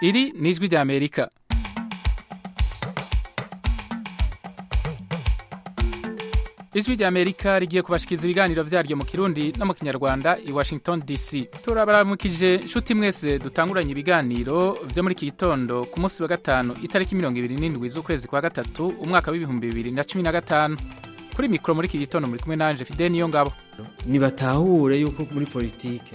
Iri ni ijwi ry'Amerika. ijwi ry'amerika rigiye kubashikiriza ibiganiro byaryo mu kirundi no mu kinyarwanda i washington dc turabaramukije nshuti mwese dutanguranye ibiganiro byo muri iki gitondo ku munsi wa gatanu itariki mirongo ibiri n'indwi z'ukwezi kwa gatatu umwaka w'ibihumbi bibiri na cumi na gatanu kuri mikoro muri iki gitondo muri kumwe nanje fide niyo ngabo nibatahure yuko muri politike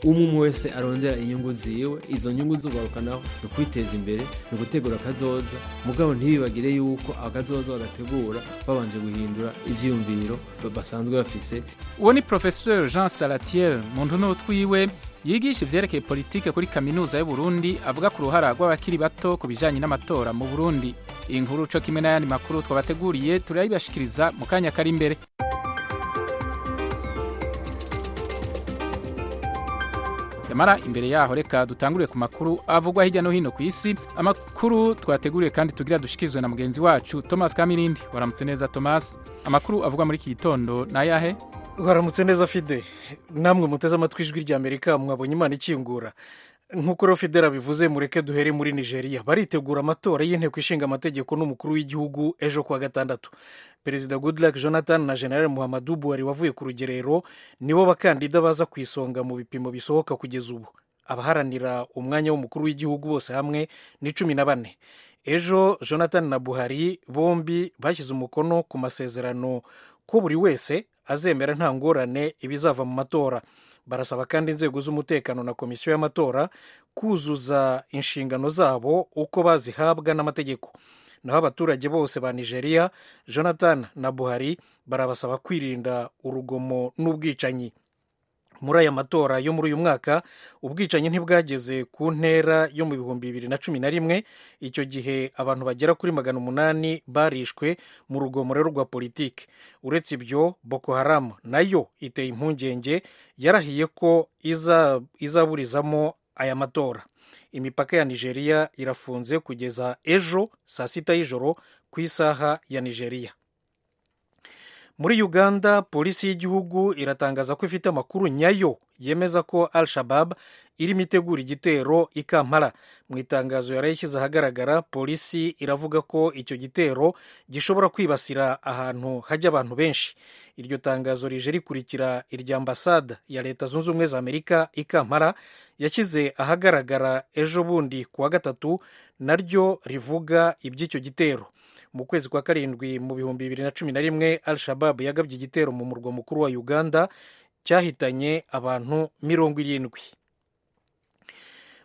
umwe umwe wese arondera inyungu ziwe izo nyungu zugarukanaho ni ukwiteza imbere ni ugutegura akazoza mugabo ntibibagire yuko akazoza bagategura babanje guhindura ibyiyumviro basanzwe bafise uwo ni professeur jean salatiel mu ntuno twiwe yigisha ivyerekeye politike kuri kaminuza y'uburundi avuga ku ruhara rw'abakiri bato ku bijanye n'amatora mu burundi inkuru co kimwe n'ayandi makuru twabateguriye turayibashikiriza mu kanya kari imbere nyamara imbere yaho reka dutangurire ku makuru avugwa hirya no hino ku isi amakuru twateguriwe kandi tugira dushikirizwe na mugenzi wacu thomas kamirindi waramutse neza thomas amakuru avugwa muri iki gitondo ni ayahe waramutse neza fide namwe muteze amatwi ijwi rya amerika mwabonye imana ikingura nk'uko rero fidera bivuze mureke duhere muri nigeria baritegura amatora y'inteko ishinga amategeko n'umukuru w'igihugu ejo kuwa gatandatu perezida goodluck jonathan na general muhammadu buhari wavuye ku rugerero nibo bakandida baza ku isonga mu bipimo bisohoka kugeza ubu abaharanira umwanya w'umukuru w'igihugu bose hamwe ni cumi na bane ejo jonathan na buhari bombi bashyize umukono ku masezerano ko buri wese azemera nta ngorane ibizava mu matora barasaba kandi inzego z'umutekano na komisiyo y'amatora kuzuza inshingano zabo uko bazihabwa n'amategeko naho abaturage bose ba nigeria jonathan na buhari barabasaba kwirinda urugomo n'ubwicanyi muri aya matora yo muri uyu mwaka ubwicanyi ntibwageze ku ntera yo mu bihumbi bibiri na cumi na rimwe icyo gihe abantu bagera kuri magana umunani barishwe mu rugomo rero rwa politiki uretse ibyo boko haramu nayo iteye impungenge yarahiye ko izaburizamo aya matora imipaka ya nigeria irafunze kugeza ejo saa sita y'ijoro ku isaha ya nigeria muri uganda polisi y'igihugu iratangaza ko ifite amakuru nyayo yemeza ko al shabab irimo itegura igitero i kampala mu itangazo yarayishyize ahagaragara polisi iravuga ko icyo gitero gishobora kwibasira ahantu hajya abantu benshi iryo tangazo rije rikurikira irya ambasade ya leta zunze ubumwe za amerika i kampala yashyize ahagaragara ejo bundi kuwa gatatu naryo rivuga iby'icyo gitero mu kwezi kwa karindwi mu bihumbi bibiri na cumi na rimwe al shabab yagabye igitero mu murwa mukuru wa uganda cyahitanye abantu mirongo irindwi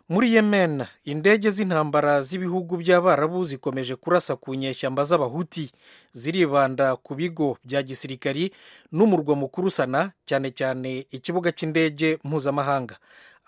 muri yemen indege z'intambara z'ibihugu by'abarabu zikomeje kurasa ku nyeshyamba z'abahuti ziribanda ku bigo bya gisirikari n'umurwa mukuru sana cyane cyane ikibuga cy'indege mpuzamahanga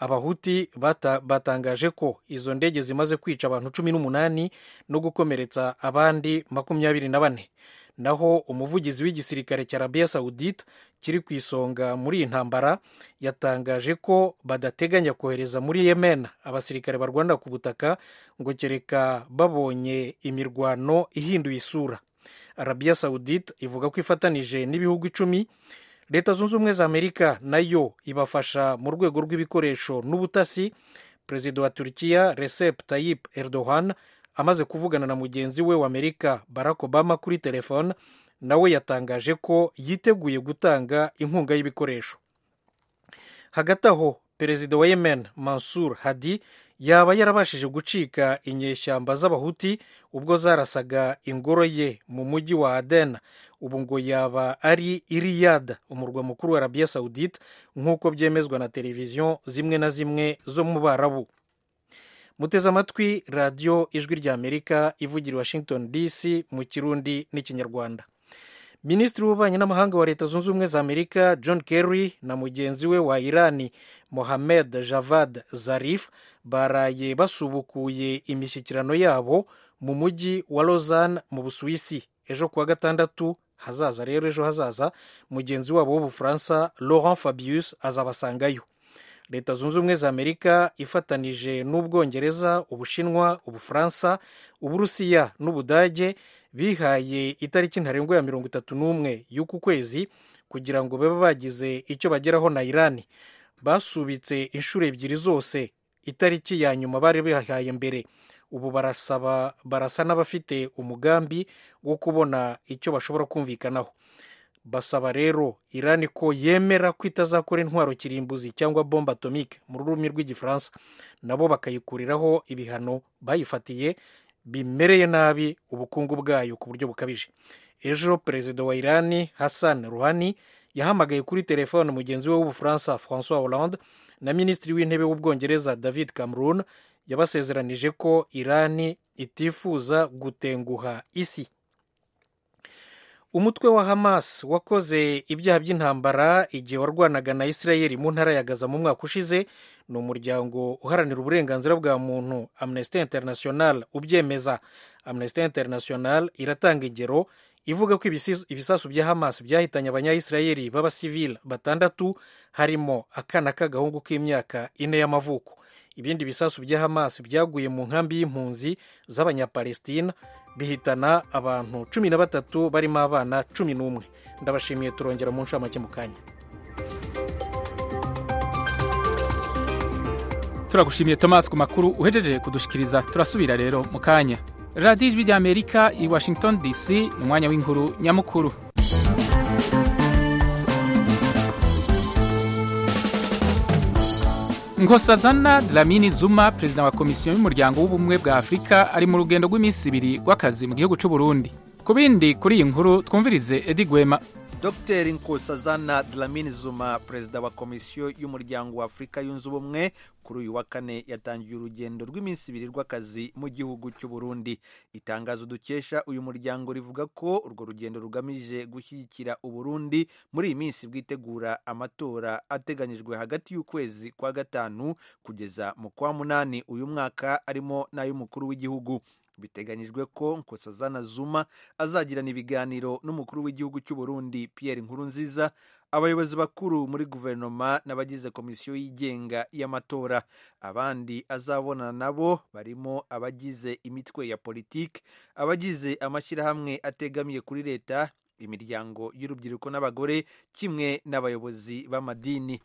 abahuti bata, batangaje ko izo ndege zimaze kwica abantu cumi n'umunani no gukomeretsa abandi makumyabiri na bane naho umuvugizi w'igisirikare cya arabiya sawudite kiri ku isonga muri iyi ntambara yatangaje ko badateganya kohereza muri yemen abasirikare barwanira ku butaka ngo kereka babonye imirwano ihinduye isura arabiya sawudite ivuga ko ifatanije n'ibihugu icumi leta zunze ubumwe za amerika nayo ibafasha mu rwego rw'ibikoresho n'ubutasi perezida wa turukiya recep tayyip erdogan amaze kuvugana na mugenzi we wa amerika barack obama kuri telefone nawe yatangaje ko yiteguye gutanga inkunga y'ibikoresho hagati aho perezida wa yemen mansur hadi yaba yarabashije gucika inyeshyamba z'abahuti ubwo zarasaga ingoro ye mu mujyi wa aden ubu ngo yaba ari iriyada umurwa mukuru wa arabiya sawudite nk'uko byemezwa na televiziyo zimwe na zimwe zo mu barabu muteze amatwi radiyo ijwi rya amerika ivugira washington dc mu kirundi n'ikinyarwanda minisitiri w'ububanyi n'amahanga wa leta zunze ubumwe za amerika john kerry na mugenzi we wa irani mohamed javad zarif baraye basubukuye imishyikirano yabo mu mujyi wa lozan mu busuwisi ejo kuwa gatandatu hazaza rero ejo hazaza mugenzi wabo w'ubufaransa laurent fabius azabasangayo leta zunze ubumwe za amerika ifatanije n'ubwongereza ubushinwa ubufaransa uburusiya n'ubudage bihaye itariki ntarengwa ya mirongo itatu n'umwe y'uku kwezi kugira ngo babe bagize icyo bageraho na irani basubitse inshuro ebyiri zose itariki ya nyuma bari bihahaye mbere ubu barasaba barasa n'abafite umugambi wo kubona icyo bashobora kumvikanaho basaba rero irani ko yemera ko itazakora intwaro kirimbuzi cyangwa bombe atomike mu rurimi rw'igifaransa nabo bakayikuriraho ibihano bayifatiye bimereye nabi ubukungu bwayo ku buryo bukabije ejo perezida wa irani hassan ruhani yahamagaye kuri telefone mugenzi we w'ubufaransa francois hollande na minisitiri w'intebe w'ubwongereza david cameron yabasezeranije ko irani itifuza gutenguha isi umutwe wa hamas wakoze ibyaha by'intambara igihe warwanaga na israel mu ntara ya gaza mu mwaka ushize ni umuryango uharanira uburenganzira bwa muntu amnesty international ubyemeza amnesty international iratanga ingero ivuga ko ibisasu bya hamas byahitanye abanyayisirayeli b'abasivili batandatu harimo akana k'agahungu k'imyaka ine y'amavuko ibindi bisasu bya hamas byaguye mu nkambi y'impunzi z'abanyapalestina bihitana abantu cumi na batatu barimo abana cumi n'umwe ndabashimiye turongera mu ncamake mu kanya turagushimiye thomas ku makuru uhejeje kudushikiriza turasubira rero mu kanya radiyo ijwi ry'amerika i washington dc ni umwanya w'inkuru nyamukuru nkosazana dlamini zuma perezida wa komisiyo y'umuryango w'ubumwe bwa afurika ari mu rugendo rw'iminsi ibiri rw'akazi mu gihugu cy'u Burundi ku bindi kuri iyi nkuru twumvirize edi gwema dr nkosazana dlamini zuma perezida wa komisiyo y'umuryango wa afurika yunze ubumwe kuri uyu wa kane yatangiye urugendo rw'iminsi ibiri rw'akazi mu gihugu cy'u Burundi itangazo dukesha uyu muryango rivuga ko urwo rugendo rugamije gushyigikira Burundi muri iyi minsi bwitegura amatora ateganyijwe hagati y'ukwezi kwa gatanu kugeza mu kwa munani uyu mwaka arimo n'ay'umukuru w'igihugu biteganyijwe ko nkosazana zuma azagirana ibiganiro n'umukuru w'igihugu cy'u Burundi Pierre Nkurunziza abayobozi bakuru muri guverinoma n'abagize komisiyo yigenga y'amatora abandi azabonana nabo barimo abagize imitwe ya politiki abagize amashyirahamwe ategamiye kuri leta imiryango y'urubyiruko n'abagore kimwe n'abayobozi b'amadini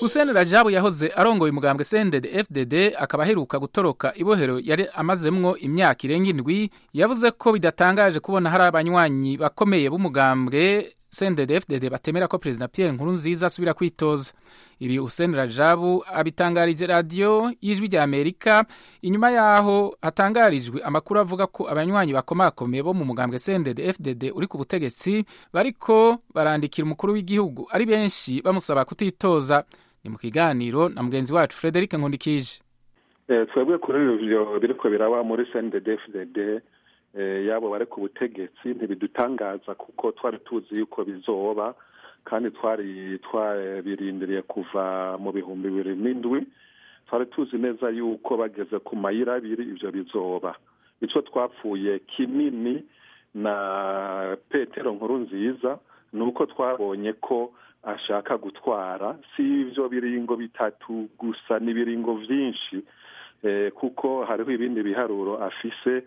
hussein rajabu yahoze arongoye umugambwe sendede fdd akaba aheruka gutoroka ibohero yari amazemwo imyaka irenga indwi yavuze ko bidatangaje kubona hari abanywanyi bakomeye b'umugambwe sendede fdd batemera ko perezida pierre nkurunziza asubira kwitoza ibi hussein rajabu abitangarije radiyo y'ijwi rya amerika inyuma yaho hatangarijwe amakuru avuga ko abanywanyi bakomakomeye bo mu mugambwe sendede fdd uri ku butegetsi bariko barandikira umukuru w'igihugu ari benshi bamusaba kutitoza ni mu kiganiro na mugenzi wacu frederic nkundikije twebwe kuri ivyo biriko biraba muri cnddfdd yabo bari ku butegetsi ntibidutangaza kuko twari tuzi yuko bizoba kandi twari twabirindiriye kuva mu bihumbi bibiri n'indwi twari tuzi neza yuko bageze ku mayira abiri ivyo bizoba icyo twapfuye kinini na petero nkuru nziza ni uko twabonye ko ashaka gutwara si ibyo biringo bitatu gusa ni ibiringo byinshi kuko hariho ibindi biharuro afise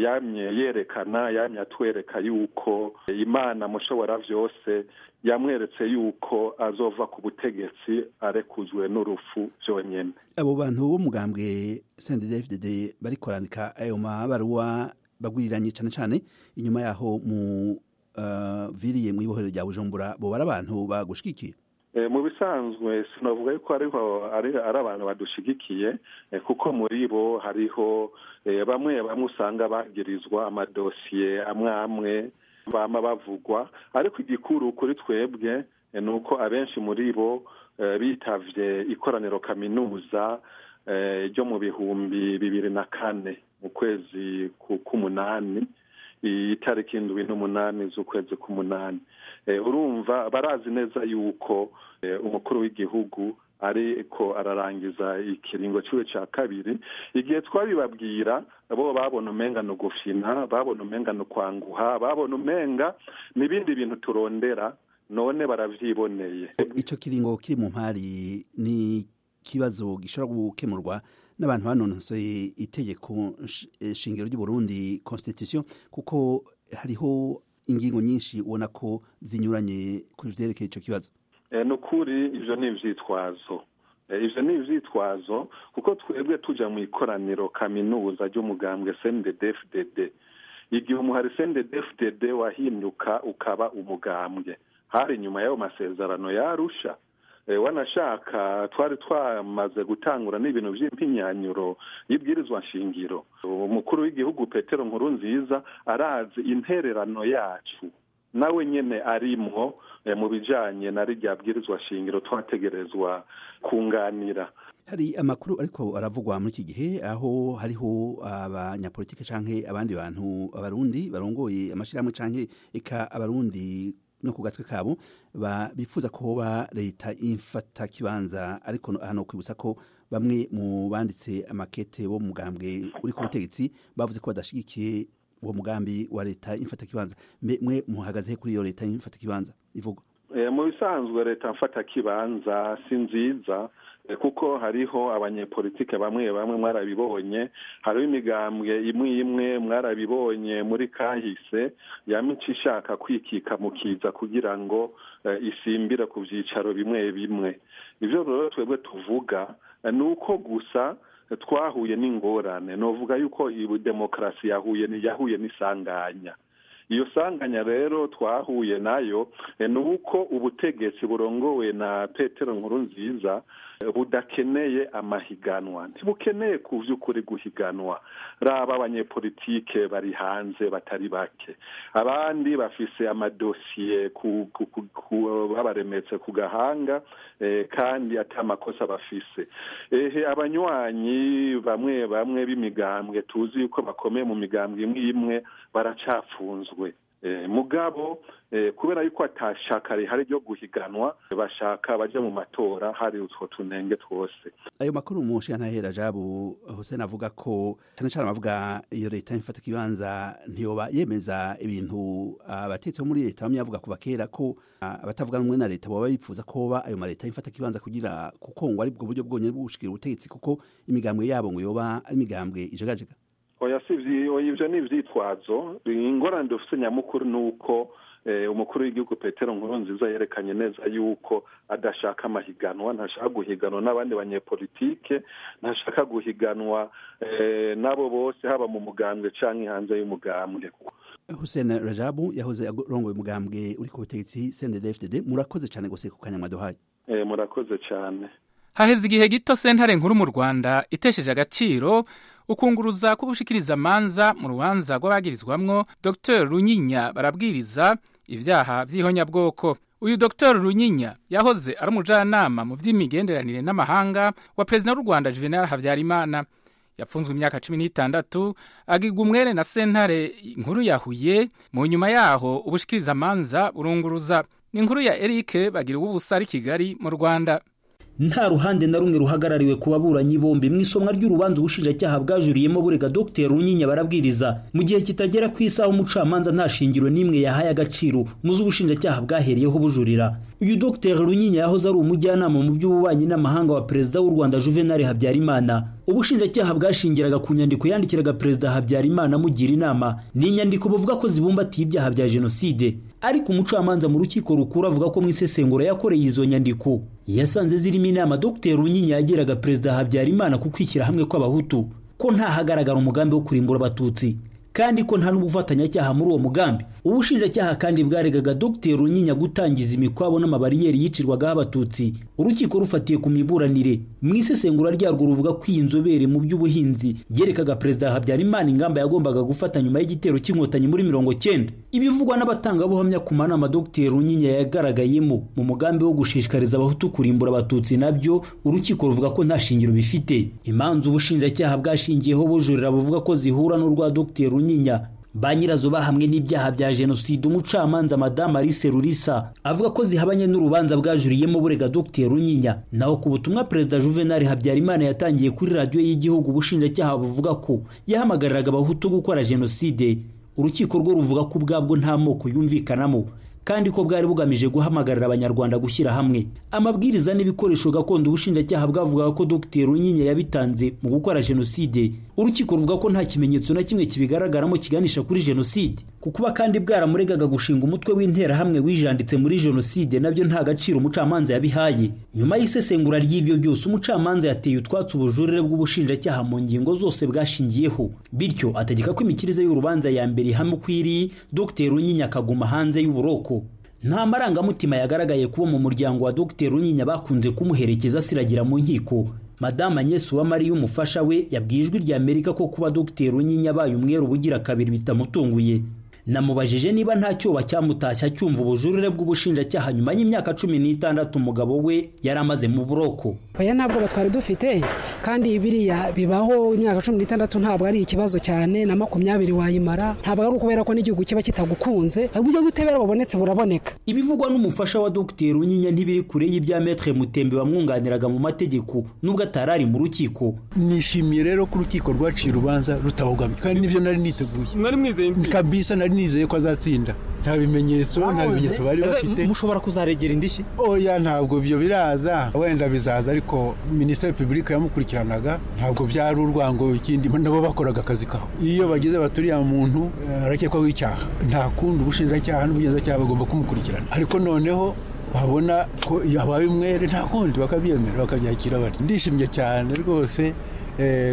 yamye yerekana yamye atwereka yuko imana mushobora byose yamweretse yuko azova ku butegetsi arekuzwe n'urupfu byonyine abo bantu b'umugambwe sende david bari kurandika ayo mabaruwa baguriranye cyane cyane inyuma yaho mu viriye mu ibohero rya bujumbura bo abantu bagushigikiye mu bisanzwe sinavuga yuko ariho ari abantu badushigikiye kuko muri bo hariho bamwe bamwe usanga bagirizwa amadosiye amwe amwe bama bavugwa ariko igikuru kuri twebwe ni uko abenshi muri bo bitavye ikoraniro kaminuza ryo mu bihumbi bibiri na kane mu kwezi k'umunani itariki indwi n'umunani z'ukwezi k'umunani urumva barazi neza yuko umukuru w'igihugu ariko ararangiza ikiringo cy'iwe cya kabiri igihe twabibabwira bo babona umenga ni ugufina babona umenga ni ukwanguha babona umenga n'ibindi bintu turondera none barabyiboneye icyo kiringo kiri mu mpari ni ikibazo gishobora gukemurwa n'abantu banonosoye itegeko shingiro ry'u Burundi constitution kuko hariho ingingo nyinshi ubona ko zinyuranye ku byerekeye icyo kibazo ni ukuri ibyo ni ibyitwazo ibyo ni ibyitwazo kuko twebwe tujya mu ikoraniro kaminuza ry'umugambwe cndfdd igihe umuhari cndfdd wahinduka ukaba umugambwe hari inyuma y'ayo masezerano yarusha wanashaka twari twamaze gutangura n'ibintu by'impinyanyuro y'ibwirizwa nshingiro umukuru w'igihugu petero nkuru nziza arazi intererano yacu nawe nyine arimwo mu bijyanye na rya bwirizwa nshingiro twategerezwa kunganira hari amakuru ariko aravugwa muri iki gihe aho hariho abanyapolitiki cyangwa abandi bantu abarundi barongoye amashyirahamwe cyangwa eka abarundi no ku gatwe kabo bifuza kuba leta imfata kibanza ariko hano kwibutsa ko bamwe mu banditse amakete bo mu mugambwe uri ku butegetsi bavuze ko badashyigikiye uwo mugambi wa leta imfata kibanza mwe muhagaze kuri iyo leta imfata kibanza ivugwa mu bisanzwe leta mfata kibanza si nziza kuko hariho abanyepolitike bamwe bamwe mwarabibonye hariho imigambwe imwe imwe mwarabibonye muri kahise yamica ishaka kwikika mu kiza kugira ngo isimbire ku byicaro bimwe bimwe ibyo rero twebwe tuvuga ni uko gusa twahuye n'ingorane nuvuga yuko iyi demokarasi yahuye n'isanganya iyo sanganya rero twahuye nayo ni uko ubutegetsi burongowe na petero nkuru nziza budakeneye amahiganwa ntibukeneye ku by'ukuri guhiganwa raba abanyepolitike bari hanze batari bake abandi bafise amadosiye babaremetse ku gahanga kandi atari amakosa bafise ehe abanywanyi bamwe bamwe b'imigambwe tuzi yuko bakomeye mu migambwe imwe imwe baracapfunzwe mugabo kubera yuko atashaka rihari ryo guhiganwa bashaka bajya mu matora hari utwo tunenge twose ayo makuru umushinga ntahera jabo hussein avuga ko cyane cyane avuga iyo leta ifata ikibanza ntiyoba yemeza ibintu abatetsi bo muri leta bamwe bavuga kuva kera ko abatavuga rumwe na leta baba bifuza ko ayo maleta ifata ikibanza kugira kuko ngo aribwo buryo bwonyine bwo gushikira ubutegetsi kuko imigambwe yabo ngo yoba ari imigambwe ijagajega oya si ibyo ni ibyitwazo ingorane dufite nyamukuru ni uko umukuru w'igihugu petero nkuru nziza yerekanye neza yuko adashaka amahiganwa ntashaka guhiganwa n'abandi banyepolitike ntashaka guhiganwa n'abo bose haba mu mugambwe cyangwa hanze y'umugambwe hussein rajabu yahoze arongoye umugambwe uri ku butegetsi cndfdd murakoze cyane gusa ku kanyama duhaye murakoze cyane haheze igihe gito sentare nkuru mu rwanda itesheje agaciro ukunguruza kugushikiriza amanza mu rubanza rw'abagirizwamwo dr runyinya barabwiriza ibyaha by'ihonyabwoko uyu dr runyinya yahoze ari umujyanama mu by'imigenderanire n'amahanga wa perezida w'u rwanda juvenal habyarimana yapfunzwe imyaka cumi n'itandatu agirwa umwere na sentare nkuru yahuye mu nyuma yaho ubushikiriza amanza burunguruza ni inkuru ya erike bagira ubusa ari kigali mu rwanda nta ruhande na rumwe ruhagarariwe ku baburanyi bombi mu isomwa ry'urubanza ubushinjacyaha bwajuriyemo burega dr runyinya barabwiriza mu gihe kitagera ku isaha umucamanza nta shingiro n'imwe yahaye agaciro muzi ubushinjacyaha bwahereyeho bujurira uyu dr runyinya yahoze ari umujyanama mu by'ububanyi n'amahanga wa perezida w'u rwanda juvenal habyarimana ubushinjacyaha bwashingiraga ku nyandiko yandikiraga perezida habyarimana amugira inama ni inyandiko bavuga ko zibumbatiye ibyaha bya jenoside ariko umucamanza mu rukiko rukuru avuga ko mu isesengura yakoreye izo nyandiko yasanze zirimo inama dr runyinya yagiraga perezida habyarimana ku kwishyira hamwe kw'abahutu ko ntahagaragara umugambi wo kurimbura abatutsi kandi ko nta n'ubufatanyacyaha muri uwo mugambi ubushinjacyaha kandi bwaregaga dr runyinya gutangiza imikwabo n'amabariyeri yicirwagaho abatutsi urukiko rufatiye ku miburanire mu isesengura ryarwo ruvuga ko iyi nzobere mu by'ubuhinzi yerekaga perezida habyarimana ingamba yagombaga gufata nyuma y'igitero cy'inkotanyi muri mirongo cyenda ibivugwa n'abatangabuhamya ku manama dr runyinya yagaragayemo mu mugambi wo gushishikariza abahutu kurimbura abatutsi nabyo urukiko ruvuga ko nta shingiro bifite imanza ubushinjacyaha bwashingiyeho bujurira buvuga ko zihura n'urwa dr runyinya runyinya ba nyirazo bahamwe n'ibyaha bya jenoside umucamanza madamu alice rurisa avuga ko zihabanye n'urubanza bwajuriyemo burega dr runyinya naho ku butumwa perezida juvenal habyarimana yatangiye kuri radiyo y'igihugu ubushinjacyaha buvuga ko yahamagariraga abahutu gukora jenoside urukiko rwo ruvuga ko ubwabwo nta moko yumvikanamo kandi ko bwari bugamije guhamagarira abanyarwanda gushyira hamwe amabwiriza n'ibikoresho gakondo ubushinjacyaha bwavugaga ko dr runyinya yabitanze mu gukora jenoside urukiko ruvuga ko nta kimenyetso na kimwe kibigaragaramo kiganisha kuri jenoside ku kuba kandi bwaramuregaga gushinga umutwe w'interahamwe wijanditse muri jenoside nabyo nta gaciro umucamanza yabihaye nyuma y'isesengura ry'ibyo byose umucamanza yateye utwatsi ubujurire bw'ubushinjacyaha mu ngingo zose bwashingiyeho bityo ategeka ko imikirize y'urubanza ya mbere ihamye uko iri dr runyinya akaguma hanze y'uburoko nta marangamutima yagaragaye kuba mu muryango wa dr runyinya bakunze kumuherekeza asiragira mu nkiko madame agnes uwamariya umufasha we yabwiye ijwi rya amerika ko kuba dr runyinya abaye umwere ubugira kabiri bitamutunguye namubajije niba nta cyoba cyamutashya cyumva ubujurire bw'ubushinjacyaha nyuma y'imyaka cumi n'itandatu umugabo we yari amaze mu buroko oya ntabwo twari dufite kandi biriya bibaho imyaka cumi n'itandatu ntabwo ari ikibazo cyane na makumyabiri wayimara ntabwo ari ukubera ko n'igihugu kiba kitagukunze uburyo bw'ubutabera bubonetse buraboneka ibivugwa n'umufasha wa dr runyinya ntibiri kure y'ibya metre mutembe wamwunganiraga mu mategeko nubwo atari ari mu rukiko nishimiye rero ko urukiko rwaciye urubanza rutahugamye kandi nibyo nari niteguye mwari mwizeye kabisa nari nizeye ko azatsinda nta bimenyetso nta bimenyetso bari bafite mushobora kuzaregera indishyi oya ntabwo ibyo biraza wenda bizaza ariko minisiteri repubulika yamukurikiranaga ntabwo byari urwango ikindi nabo bakoraga akazi kabo iyo bageze baturiye muntu arakekwaho icyaha nta kundi ubushinjacyaha n'ubugenzacyaha bagomba kumukurikirana ariko noneho babona ko yabaye umwere nta kundi bakabyemera bakabyakira bati ndishimye cyane rwose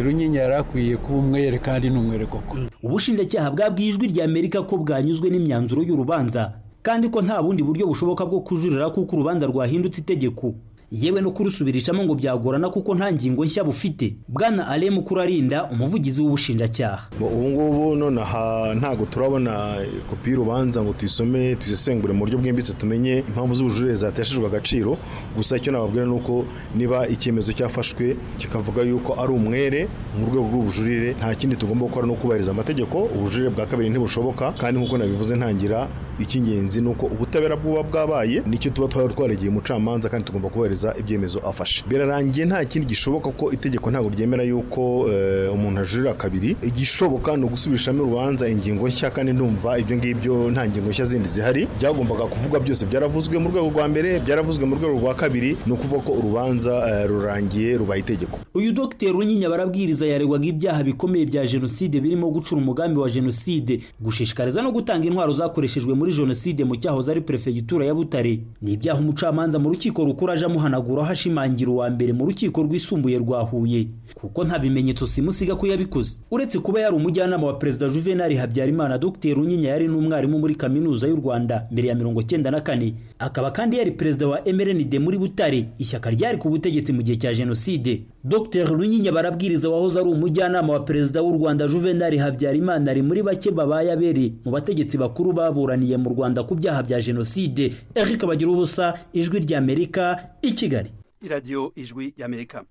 runyinya yari akwiye kuba umwere kandi ni umwere koko ubushinjacyaha bwabwiye ijwi rya amerika ko bwanyuzwe n'imyanzuro y'urubanza kandi ko nta bundi buryo bushoboka bwo kujurira kuko urubanza rwahindutse itegeko yewe no kurusubirishamo ngo byagorana kuko nta ngingo nshya bufite bwana aremu kurarinda umuvugizi w'ubushinjacyaha ubu ngubu nonaha ntabwo turabona kopi y'urubanza ngo tuyisome tuyisesengure mu buryo bwimbitse tumenye impamvu z'ubujurire zateshejwe agaciro gusa icyo nababwira ni uko niba icyemezo cyafashwe kikavuga yuko ari umwere mu rwego rw'ubujurire nta kindi tugomba gukora ni ukubahiriza amategeko ubujurire bwa kabiri ntibushoboka kandi nk'uko nabivuze ntangira icy'ingenzi ni uko ubutabera bw'uba bwabaye nicyo tuba twari twaregeye umucamanza kandi tugomba kubahiriza ibyemezo afashe birarangiye nta kindi gishoboka ko itegeko ntabwo ryemera yuko umuntu ajurira kabiri igishoboka ni ugusubirishamo urubanza ingingo nshya kandi ndumva ibyo ngibyo nta ngingo nshya zindi zihari byagombaga kuvuga byose byaravuzwe mu rwego rwa mbere byaravuzwe mu rwego rwa kabiri ni ukuvuga ko urubanza rurangiye rubaye itegeko uyu dogiteri runyinya barabwiriza yaregwaga ibyaha bikomeye bya jenoside birimo gucura umugambi wa jenoside gushishikariza no gutanga intwaro zakoreshejwe muri jenoside mu cyahoze ari perefegitura ya butare ni ibyaha umucamanza mu rukiko rukuru aje amuhana ahanagura hashimangira uwa mbere mu rukiko rwisumbuye rwa Huye kuko nta bimenyetso simusiga ko yabikoze uretse kuba yari umujyanama wa perezida Juvenal Habyarimana Dr Runyinya yari n'umwarimu muri kaminuza y'u Rwanda mbere ya mirongo cyenda na kane akaba kandi yari perezida wa MRND muri Butare ishyaka ryari ku butegetsi mu gihe cya jenoside Dr Runyinya barabwiriza wahoze ari umujyanama wa perezida w'u Rwanda Juvenal Habyarimana ari muri bake babaye abere mu bategetsi bakuru baburaniye mu Rwanda ku byaha bya jenoside Eric Bagira ubusa ijwi rya Amerika iki kigali iradiyo ijwi y'amerika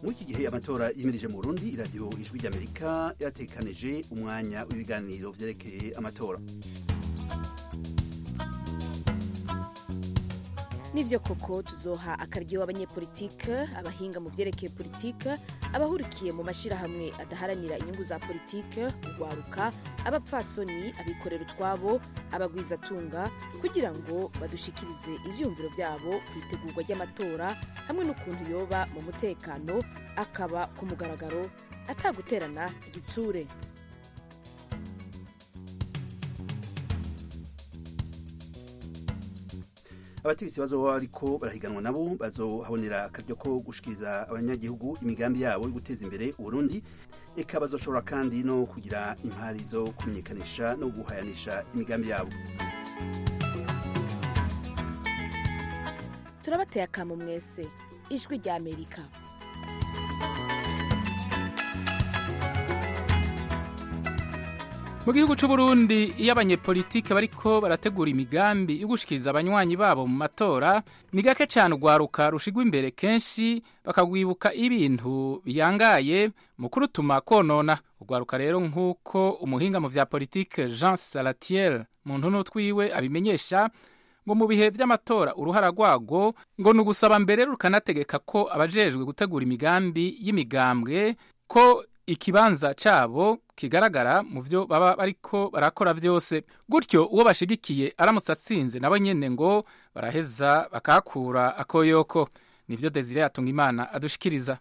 muri iki gihe amatora yimirije mu burundi iradiyo ijwi ry'amerika yatekanije umwanya w'ibiganiro byerekeye amatora nibyo koko tuzoha akaryo abanyepolitike abahinga mu byerekeye politike abahurikiye mu mashyirahamwe adaharanira inyungu za politike urwaruka abapfasoni abikorera utwabo abagwizatunga kugira ngo badushikirize ibyumviro byabo ku itegurwa ry'amatora hamwe n'ukuntu yoba mu mutekano akaba ku mugaragaro ataguterana igitsure abategetsi bazoba ariko barahiganwa nabo bazohabonera akaryo ko gushikiriza abanyagihugu imigambi yabo yo guteza imbere uburundi eka bazoshobora kandi no kugira impari zo kumenyekanisha no guhayanisha imigambi yabo turabateye akamo mwese ijwi rya amerika mu gihugu cy'uburundi iyo abanyepolitike bariko barategura imigambi yo gushikiriza abanywanyi babo mu matora ni gake cyane urwaruka rushigwa imbere kenshi bakagwibuka ibintu biyangaye mu kurutuma konona urwaruka rero nk'uko umuhinga mu bya politike jean salatiel mu ntuno twiwe abimenyesha ngo mu bihe by'amatora uruhara rwago ngo ni ugusaba mbere rukanategeka ko abajejwe gutegura imigambi y'imigambwe ko ikibanza cyabo kigaragara mu byo baba bariko barakora byose gutyo uwo bashigikiye aramutse atsinze nabo nyine ngo baraheza bakakura akoyoko nibyo desire yatunga imana adushikiriza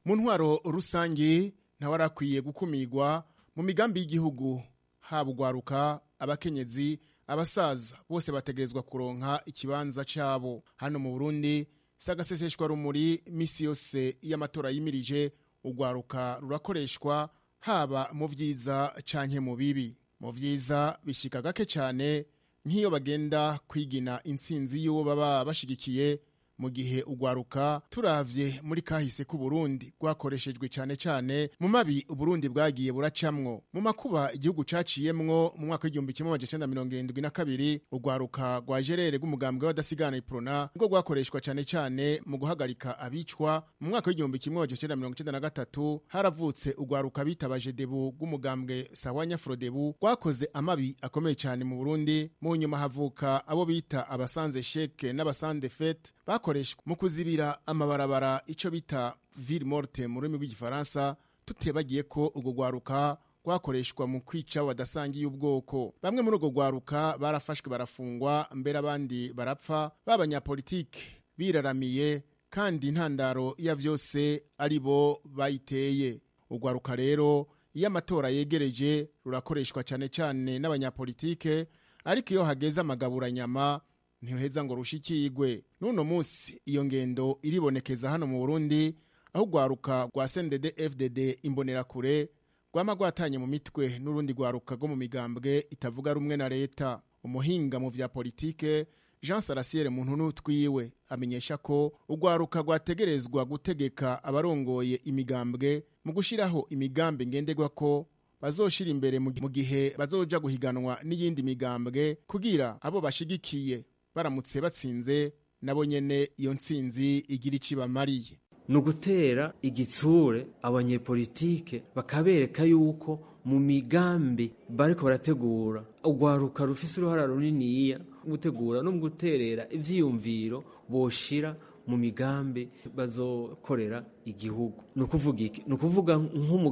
mu ntwaro rusange ntawe arakwiye gukumirwa mu migambi y'igihugu haba ugwaruka abakenyezi abasaza bose bategerezwa kuronka ikibanza cyabo hano mu burundi si agaseseshwa rumuri iminsi yose y'amatora yimirije ugwaruka rurakoreshwa haba mu byiza cyane mu bibi mu byiza bishyika gake cyane nk'iyo bagenda kwigina insinzi y'uwo baba bashyigikiye mu gihe ugwaruka turavye muri kahise k'uburundi rwakoreshejwe cyane cyane mu mabi uburundi bwagiye buracamwo mu makuba igihugu caciyemwo mu mwaka w'igihumbi kimwe amajana icenda mirongo irindwi na kabiri ugwaruka rwa jerere rw'umugambwe w'abadasigana iprona nibwo rwakoreshwa cyane cyane mu guhagarika abicwa mu mwaka w'igihumbi kimwe amajana icenda mirongo icenda na gatatu haravutse ugwaruka bitabaje debu rw'umugambwe sawanya frodebu rwakoze amabi akomeye cyane mu burundi mu nyuma havuka abo bita abasanze sheke n'abasande fete bakoreshwa mu kuzibira amabarabara icyo bita ville morte mu rurimi rw'igifaransa tutebagiye ko urwo rwaruka rwakoreshwa mu kwica badasangiye ubwoko bamwe muri urwo rwaruka barafashwe barafungwa mbere abandi barapfa b'abanyapolitike biraramiye kandi intandaro ya byose ari bo bayiteye urwaruka rero iyo amatora yegereje rurakoreshwa cyane cyane n'abanyapolitike ariko iyo hageze amagaburanyama ntiruheza ngo rushikirwe n'uno munsi iyo ngendo iribonekeza hano mu burundi aho urwaruka rwa sendede fdd imbonerakure rwama rwatanye mu mitwe n'urundi rwaruka rwo mu migambwe itavuga rumwe na leta umuhinga mu bya politike jean sarasiyeri muntu n'utwiwe amenyesha ko urwaruka rwategerezwa gutegeka abarongoye imigambwe mu gushyiraho imigambi ngenderwa ko bazoshira imbere mu gihe bazoja guhiganwa n'iyindi migambwe kugira abo bashigikiye baramutse batsinze nabo nyene iyo ntsinzi igira ikibamariye ni ugutera igitsure abanyepolitike bakabereka yuko mu migambi bariko barategura urwaruka rufise uruhara runiniya mu gutegura no mu guterera ivyiyumviro boshira mu migambi bazokorera igihugu ni ukuvuga iki ni ukuvuga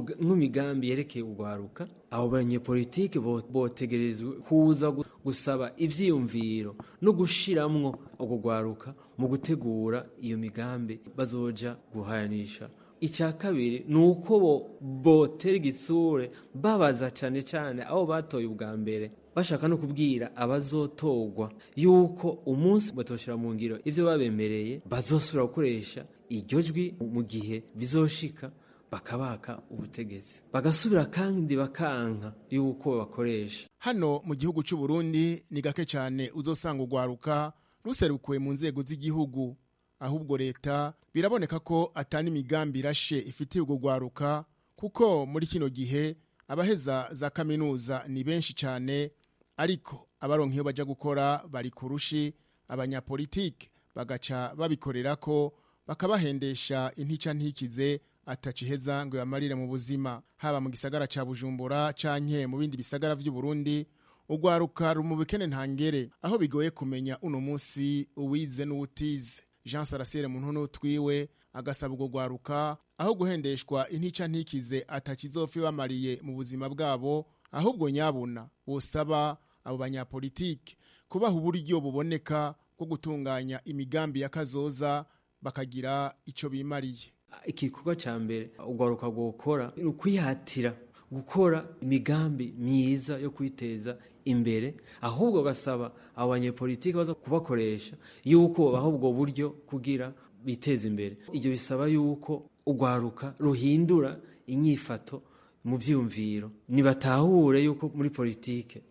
nk'imigambi yerekeye urwaruka abo banyepolitike botegerezwa kuza gusaba ibyiyumviro no gushiramwo urwo rwaruka mu gutegura iyo migambi bazoja guhanisha icya kabiri ni uko botera igitsure babaza cyane cyane aho batoye ubwa mbere bashaka no kubwira abazotogwa yuko umunsi batoshyira mu ngiro ibyo babemereye bazosubira gukoresha iryo jwi mu gihe bizoshika bakabaka ubutegetsi bagasubira kandi bakanka yuko bakoresha hano mu gihugu cy'u Burundi ni gake cyane uzosanga urwaruka ruserukuwe mu nzego z'igihugu ahubwo leta biraboneka ko atani imigambi irashe ifitiye urwo rwaruka kuko muri kino gihe abaheza za kaminuza ni benshi cyane ariko abaronka iyo bajya gukora bari kurushi abanyapolitike bagaca babikorera ko bakabahendesha intica ntikize ataciheza ngo yamarire mu buzima haba mu gisagara cya bujumbura canke mu bindi bisagara by'u Burundi urwaruka rumubikene ntangere aho bigoye kumenya uno munsi uwize n'uwutize Jean Sarasiere mu ntuno twiwe agasaba urwo rwaruka aho guhendeshwa intica ntikize atakizofi bamariye mu buzima bwabo ahubwo nyabuna busaba abo banyapolitike kubaha uburyo buboneka bwo gutunganya imigambi y'akazoza bakagira icyo bimariye igikorwa cya mbere urwaruka gukora ni ukwihatira gukora imigambi myiza yo kwiteza imbere ahubwo gasaba abo banyepolitike baza kubakoresha yuko baha ubwo buryo kugira biteze imbere ibyo bisaba yuko urwaruka ruhindura inyifato mu byiyumviro ntibatahure yuko muri politike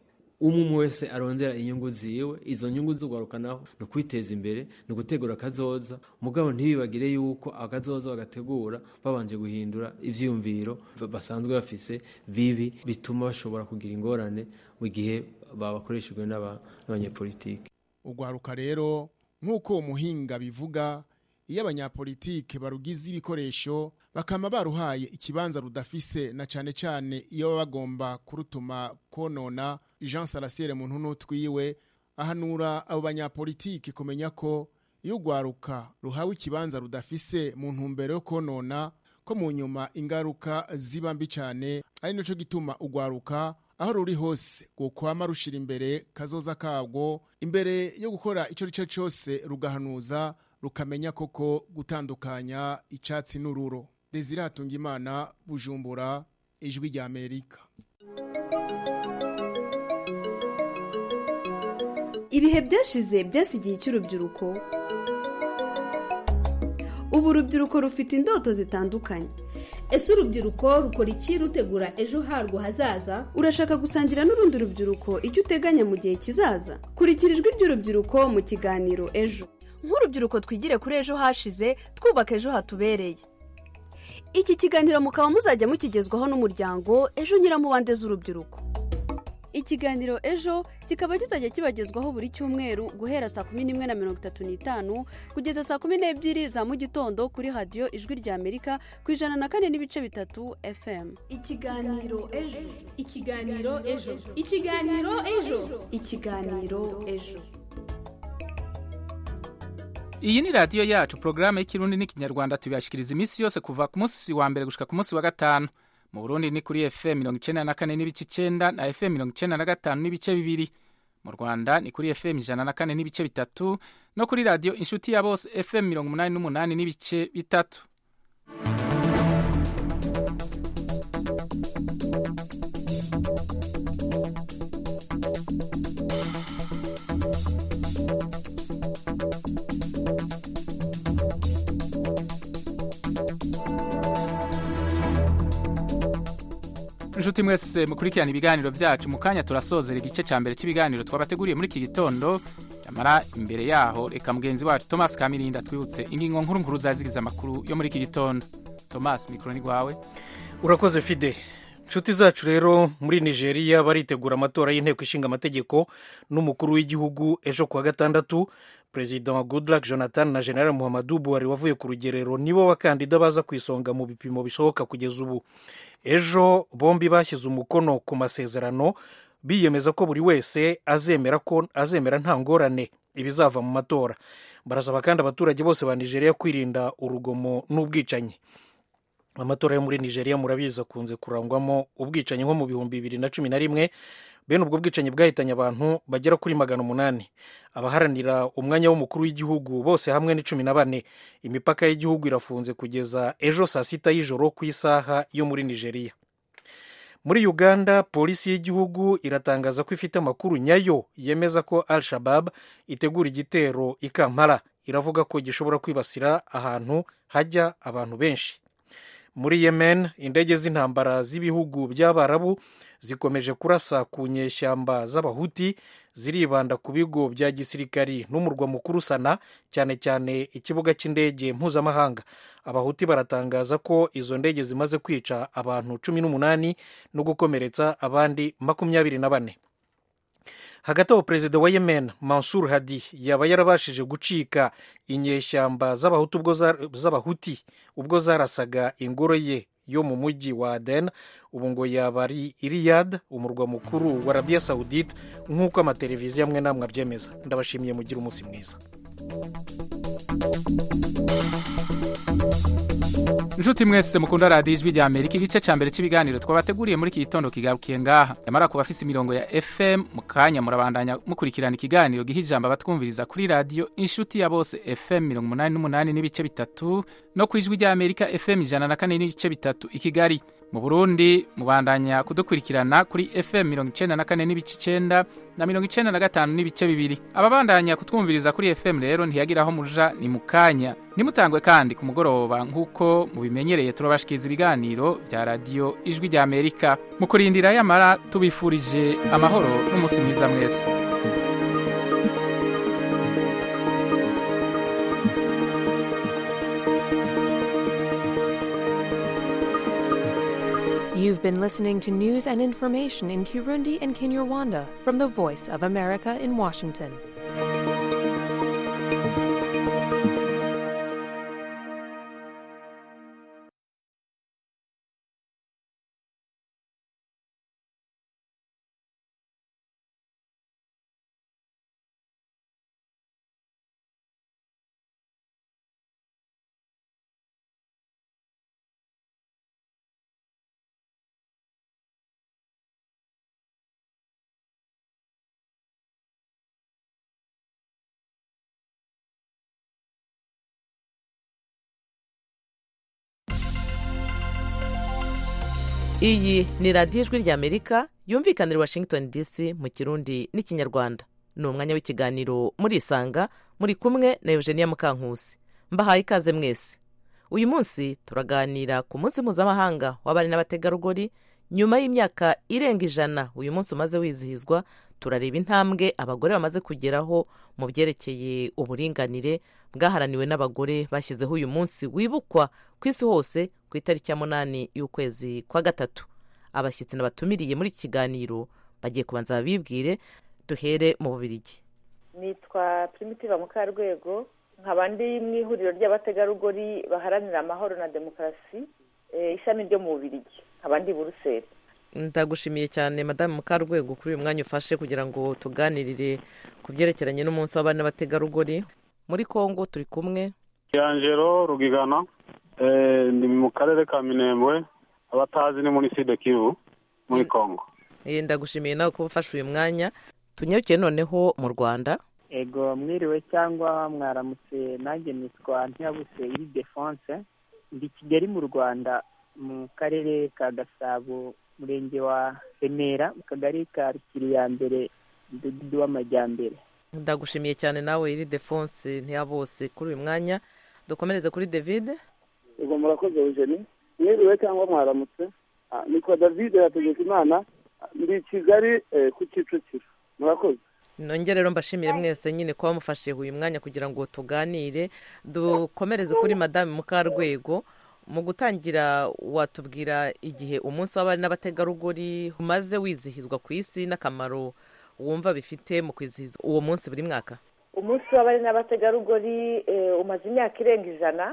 umwe umwe wese arondera inyungu ziwe izo nyungu z'urwaruka naho ni ukwiteza imbere ni ugutegura akazoza mugabo ntibibagire yuko akazoza bagategura babanje guhindura ibyiyumviro basanzwe bafise bibi bituma bashobora kugira ingorane mu gihe babakoreshejwe n'abanyepolitike urwaruka rero nk'uko uwo muhinga bivuga iyo abanyapolitike barugize ibikoresho bakaba baruhaye ikibanza rudafise na cyane cyane iyo baba bagomba kurutuma konona jean sarasire muntu n'utwiwe ahanura abo banyapolitike kumenya ko iyo urwaruka ruhawe ikibanza rudafise mu ntumbero yo konona ko mu nyuma ingaruka ziba mbi cyane ari nacyo gituma urwaruka aho ruri hose gukwama rushira imbere kazoza kabwo imbere yo gukora icyo ari cyo cyose rugahanuza rukamenya koko gutandukanya icyatsi n'ururo deziratunga imana bujumbura ijwi ry'amerika ibihe byashize byasi igihe cy'urubyiruko ubu urubyiruko rufite indoto zitandukanye ese urubyiruko rukora iki rutegura ejo harwo hazaza urashaka gusangira n'urundi rubyiruko icyo uteganya mu gihe kizaza kurikira ijwi ry'urubyiruko mu kiganiro ejo nk'urubyiruko twigire kuri ejo hashize twubaka ejo hatubereye iki kiganiro mukaba muzajya mukigezwaho n'umuryango ejo nyiramubande z'urubyiruko ikiganiro ejo kikaba kizajya kibagezwaho buri cyumweru guhera saa kumi n'imwe na mirongo itatu n'itanu kugeza saa kumi n'ebyiri za mu gitondo kuri radiyo ijwi rya amerika ku ijana na kane n'ibice bitatu fm ikiganiro ejo ikiganiro ejo ikiganiro ejo ikiganiro ejo iyi ni radiyo yacu porogaramu y'ikirundi n'ikinyarwanda tubibashikiriza iminsi yose kuva ku munsi wa mbere gushyika ku munsi wa gatanu mu burundi ni kuri fm mirongo icyenda na kane n'ibice icyenda na fm mirongo icyenda na gatanu n'ibice bibiri mu rwanda ni kuri fm ijana na kane n'ibice bitatu no kuri radiyo inshuti ya bose fm mirongo umunani n'umunani n'ibice bitatu inshuti mwese mukurikirana ibiganiro byacu mu kanya turasozera igice cya mbere cy'ibiganiro twabateguriye muri iki gitondo nyamara imbere yaho reka mugenzi wacu thomas kamirinda twibutse ingingo nkuru nkuru zaziriza amakuru yo muri iki gitondo thomas mikoro ni rwawe urakoze fide inshuti zacu rero muri nigeria baritegura amatora y'inteko ishinga amategeko n'umukuru w'igihugu ejo kuwa gatandatu perezida wa goodluck jonathan na general muhammadu buhari wavuye ku rugerero nibo bakandida baza ku isonga mu bipimo bishoboka kugeza ubu ejo bombi bashyize umukono ku masezerano biyemeza ko buri wese azemera ko azemera nta ngorane ibizava mu matora barasaba kandi abaturage bose ba nigeria kwirinda urugomo n'ubwicanyi amatora yo muri nigeria murabizi akunze kurangwamo ubwicanyi nko mu bihumbi bibiri na cumi na rimwe bene ubwo bwicanyi bwahitanye abantu bagera kuri magana umunani abaharanira umwanya w'umukuru w'igihugu bose hamwe ni cumi na bane imipaka y'igihugu irafunze kugeza ejo saa sita y'ijoro ku isaha yo muri nigeria muri uganda polisi y'igihugu iratangaza ko ifite amakuru nyayo yemeza ko al shabab itegura igitero i kampala iravuga ko gishobora kwibasira ahantu hajya abantu benshi muri yemen indege z'intambara z'ibihugu by'abarabu zikomeje kurasa ku nyeshyamba z'abahuti ziribanda ku bigo bya gisirikari n'umurwa mukuru sana cyane cyane ikibuga cy'indege mpuzamahanga abahuti baratangaza ko izo ndege zimaze kwica abantu cumi n'umunani no gukomeretsa abandi makumyabiri na bane hagati aho perezida wa yemen mansur hadi yaba yarabashije gucika inyeshyamba z'abahuti ubwo zarasaga ingoro ye yo mu mujyi wa aden ubu ngo yaba ari iriyad umurwa mukuru wa arabiya sawudite nk'uko amateleviziyo amwe n'amwe abyemeza ndabashimiye mugire umunsi mwiza inshuti mwese mukunda radiyo ijwi rya amerika igice cya mbere cy'ibiganiro twabateguriye muri iki gitondo kigarukiye ngaha nyamara ku bafite imirongo ya fm mu kanya murabandanya mukurikirana ikiganiro giha ijambo abatwumviriza kuri radiyo inshuti ya bose fm mirongo umunani n'umunani n'ibice bitatu no ku ijwi rya amerika fm ijana na kane n'ibice bitatu i kigali mu burundi mubandanya kudukurikirana kuri fm mirongo icyenda na kane n'ibice icyenda na mirongo icyenda na gatanu n'ibice bibiri ababandanya kutwumviriza kuri fm rero ntiyagira aho muja ni mu kanya nimutangwe kandi ku mugoroba nk'uko mubimenyereye turabashikiriza ibiganiro bya radiyo ijwi rya amerika mu kurindira yamara tubifurije amahoro n'umunsi mwiza mwese You've been listening to news and information in Kirundi and Kinyarwanda from the Voice of America in Washington. iyi ni radiyo ijwi ry'amerika yumvikanira washington dc mu kirundi n'ikinyarwanda ni umwanya w'ikiganiro murisanga muri kumwe na eugenia mukankusi mbahaye ikaze mwese uyu munsi turaganira ku munsi mpuzamahanga w'abari n'abategarugori nyuma y'imyaka irenga ijana uyu munsi umaze wizihizwa turareba intambwe abagore bamaze kugeraho mu byerekeye uburinganire bwaharaniwe n'abagore bashyizeho uyu munsi wibukwa ku isi hose ku itariki ya munani y'ukwezi kwa gatatu abashyitsi n'abatumiriye muri iki kiganiro bagiye kubanza babibwire duhere mu bubirigi nitwa primitiva mukarwego nkaba ndi mu ihuriro ry'abategarugori baharanira amahoro na demokarasi ishami ryo mu bubirigi nkaba ndi buruseli ndagushimiye cyane madamu mukarwego kuri uyu mwanya ufashe kugira ngo tuganirire ku byerekeranye n'umunsi w'abana n'abategarugori muri congo turi kumwe angelo rugigana ni mu karere ka minembwe abatazi ni muri sida kivu muri congo ndagushimiye nawe kuba ufashe uyu mwanya tunyarukiye noneho mu rwanda ego mwiriwe cyangwa mwaramutse nanjye nitwa ntiyabuse iri defonse ndi kigali mu rwanda mu karere ka gasabo umurenge wa remera mu kagari ka rukiri ya mbere umudugudu w'amajyambere ndagushimiye cyane nawe iri defonse ntiyabose kuri uyu mwanya dukomereze kuri david ego murakoze eugeni mwiriwe cyangwa mwaramutse nitwa david yategeka imana ndi kigali ku kicukiro murakoze nongere rero mbashimire mwese nyine kuba mufashe uyu mwanya kugira ngo tuganire dukomereze kuri madame mukarwego mu gutangira watubwira igihe umunsi w'abari n'abategarugori umaze wizihizwa ku isi n'akamaro wumva bifite mu kwizihiza uwo munsi buri mwaka umunsi w'abari n'abategarugori umaze imyaka irenga ijana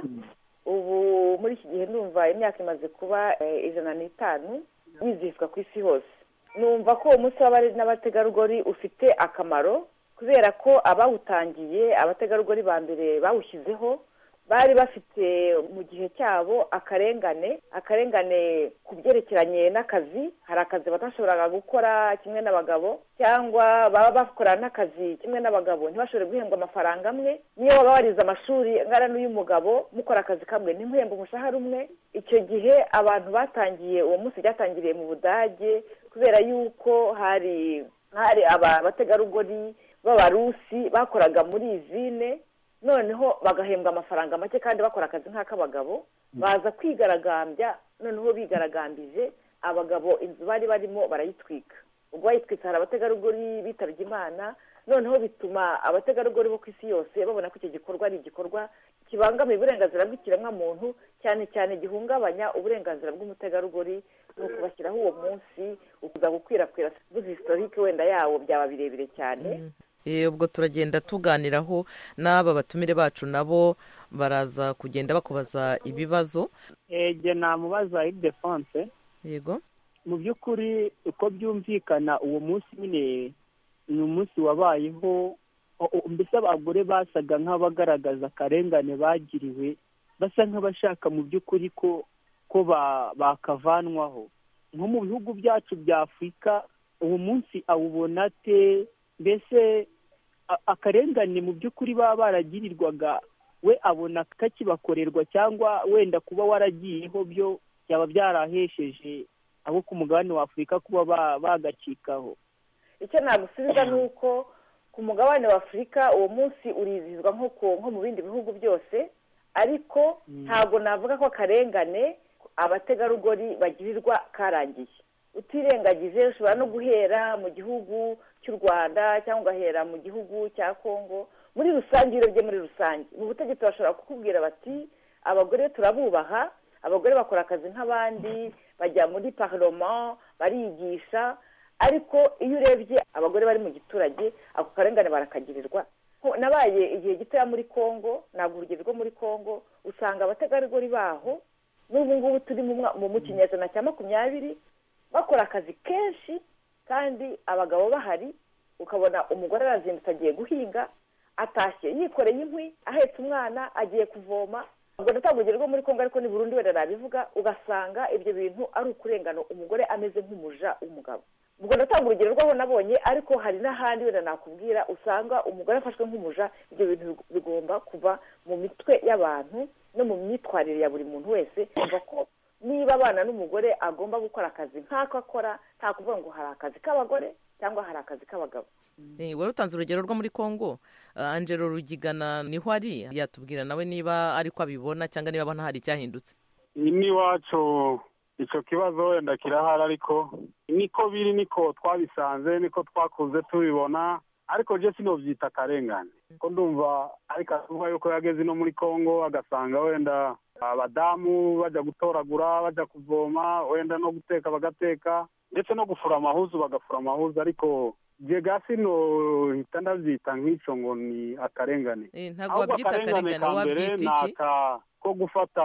ubu muri iki gihe ndumva imyaka imaze kuba ijana n'itanu wizihizwa ku isi hose numva ko uwo munsi w'abari n'abategarugori ufite akamaro kubera ko abawutangiye abategarugori ba mbere bawushyizeho bari bafite mu gihe cyabo akarengane akarengane ku byerekeranye n'akazi hari akazi batashoboraga gukora kimwe n'abagabo cyangwa baba bakora n'akazi kimwe n'abagabo ntibashobore guhembwa amafaranga amwe niyo baba barize amashuri angana n'uy'umugabo mukora akazi kamwe ntimuhembe umushahara umwe icyo gihe abantu batangiye uwo munsi byatangiriye mu budage kubera yuko hari hari abategarugori b'abarusi bakoraga muri izine noneho bagahembwa amafaranga make kandi bakora akazi nk'ak'abagabo baza kwigaragambya noneho bigaragambije abagabo inzu bari barimo barayitwika ubwo bayitwitse hari abategarugori bitabye imana noneho bituma abategarugori bo ku isi yose babona ko icyo gikorwa ari igikorwa kibangamiye uburenganzira bw'ikiremwamuntu cyane cyane gihungabanya uburenganzira bw'umutegarugori ni ukubashyiraho uwo munsi ukuza gukwirakwira buzi sitorike wenda yawo byaba birebire cyane ubwo turagenda tuganiraho n'aba batumire bacu nabo baraza kugenda bakubaza ibibazo ege namubaza idefonse yego mu by'ukuri uko byumvikana uwo munsi nyine ni umunsi wabayeho mbese abagore basaga nk'abagaragaza akarengane bagiriwe basa nk'abashaka mu by'ukuri ko ko bakavanwaho nko mu bihugu byacu bya afurika uwo munsi awubona te mbese akarengane mu by'ukuri baba baragirirwaga we abona kakibakorerwa cyangwa wenda kuba waragiyeho byo byaba byarahesheje abo ku mugabane wa afurika kuba bagacikaho icyo nagusubiza ni uko ku mugabane wa afurika uwo munsi urizihizwa nko mu bindi bihugu byose ariko ntabwo navuga ko akarengane abategarugori bagirirwa karangiye utirengagije ushobora no guhera mu gihugu cy'u rwanda cyangwa ugahera mu gihugu cya congo muri rusange urebye muri rusange mu butegetsi bashobora kukubwira bati abagore turabubaha abagore bakora akazi nk'abandi bajya muri paroma barigisha ariko iyo urebye abagore bari mu giturage ako karengane barakagirirwa nabaye igihe gitoya muri congo ntabwo urugero rwo muri congo usanga abategarugori baho n'ubu ngubu turi mu kinyejana cya makumyabiri bakora akazi kenshi kandi abagabo bahari ukabona umugore arazindutse agiye guhinga atashye yikoreye inkwi ahetse umwana agiye kuvoma ubwo natangugere rwo muri congo ariko ni burundu wenda nabivuga ugasanga ibyo bintu ari ukurengano umugore ameze nk'umuja w'umugabo ubwo natanga urugero rwaho nabonye ariko hari n'ahandi wenda nakubwira usanga umugore afashwe nk'umuja ibyo bintu bigomba kuva mu mitwe y'abantu no mu myitwarire ya buri muntu wese kumva ko niba abana n'umugore agomba gukora akazi nk'ako akora nta kuvuga ngo hari akazi k'abagore cyangwa hari akazi k'abagabo Eh, wari utanze urugero rwo muri congo Ah, angelo rugigana niho ari yatubwira nawe niba ariko abibona cyangwa niba abona hari icyahindutse n'iwacu icyo kibazo wenda kirahari ariko niko biri niko twabisanze niko twakuze tubibona ariko je sinobyita akarengane ko ndumva ariko avuga yuko yageze no muri congo agasanga wenda abadamu bajya gutoragura bajya kuvoma wenda no guteka bagateka ndetse no gufura amahuzu bagafura amahuzu ariko jega sinohita ndabyita nk'icyo ngo ni akarengane Eh, ntabwo ahubwo wabyita akarengane akarengane ka mbere wabyita ni iki aka ko gufata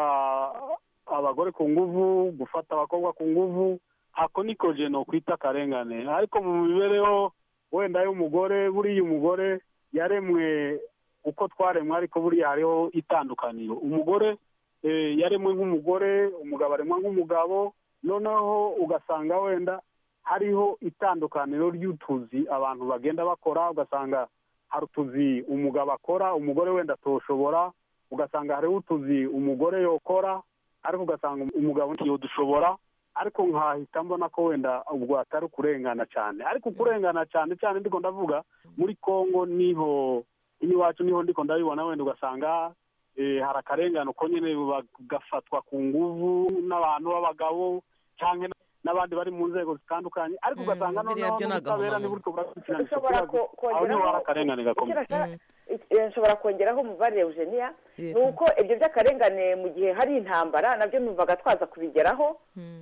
abagore ku nguvu gufata abakobwa ku nguvu ako niko je nokwita akarengane ariko mu mibereho wenda y'umugore buriya umugore yaremwe uko twaremwe ariko buriya hariho itandukaniro umugore eh, yaremwe nk'umugore umugabo aremwa nk'umugabo noneho ugasanga wenda hariho itandukaniro ry'utuzi abantu bagenda bakora ugasanga hari utuzi umugabo akora umugore wenda atoshobora ugasanga hariho utuzi umugore yokora ariko ugasanga umugabo ntiyodushobora ariko nkahita mbona ko wenda ubwo atari ukurengana cyane ariko ukurengana cyane cyane ndiko ndavuga muri congo niho iwacu niho ndiko ndabibona wenda ugasanga eh, hari akarengane uko nyine bagafatwa ku nguvu n'abantu b'abagabo cyangwa n'abandi bari mu nzego zitandukanye ariko ugasanga noneho byo ni n'ubutabera agahomamunwa. ntiburiko burakurikirana icyo Ushobora kibazo aho ko- niho hari kongeraho akarengane gakomeye icyo nashaka- eh, nshobora kongeraho umubare eugenia ni Yego. uko ibyo by'akarengane mu gihe hari intambara nabyo numvaga twaza kubigeraho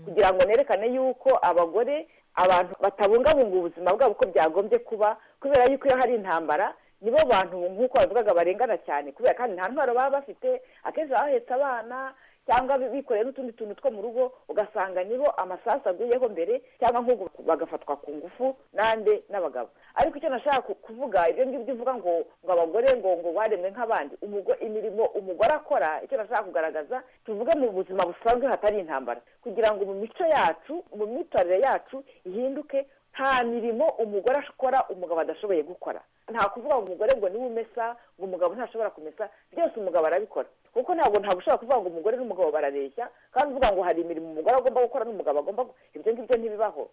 kugira ngo nerekane yuko abagore abantu batabungabunga ubuzima bwabo uko byagombye kuba kubera yuko iyo hari intambara nibo bantu nk'uko babivugaga barengana cyane kubera kandi nta ntwaro baba bafite akenshi baba bahetse abana cyangwa bikoreye n'utundi tuntu two mu rugo ugasanga nibo amasasu aguyeho mbere cyangwa nk'ubu bagafatwa ku ngufu n'ande n'abagabo ariko icyo nashaka ku- kuvuga ibyo ngibyo uvuga ngo ngo abagore ngo ngo baremwe nk'abandi umugo- imirimo umugore akora icyo nashaka kugaragaza tuvuge mu buzima busanzwe hatari intambara kugira ngo mu mico yacu mu myitwarire yacu ihinduke nta mirimo umugore akora umugabo adashoboye gukora nta kuvuga ngo umugore ngo niwe umesa ngo umugabo ntashobora kumesa byose umugabo arabikora kuko ntabwo ntabwo ushobora kuvuga ngo umugore n'umugabo barareshya kandi uvuga ngo hari imirimo umugore agomba gukora n'umugabo agomba gu- ibyo ngibyo ntibibaho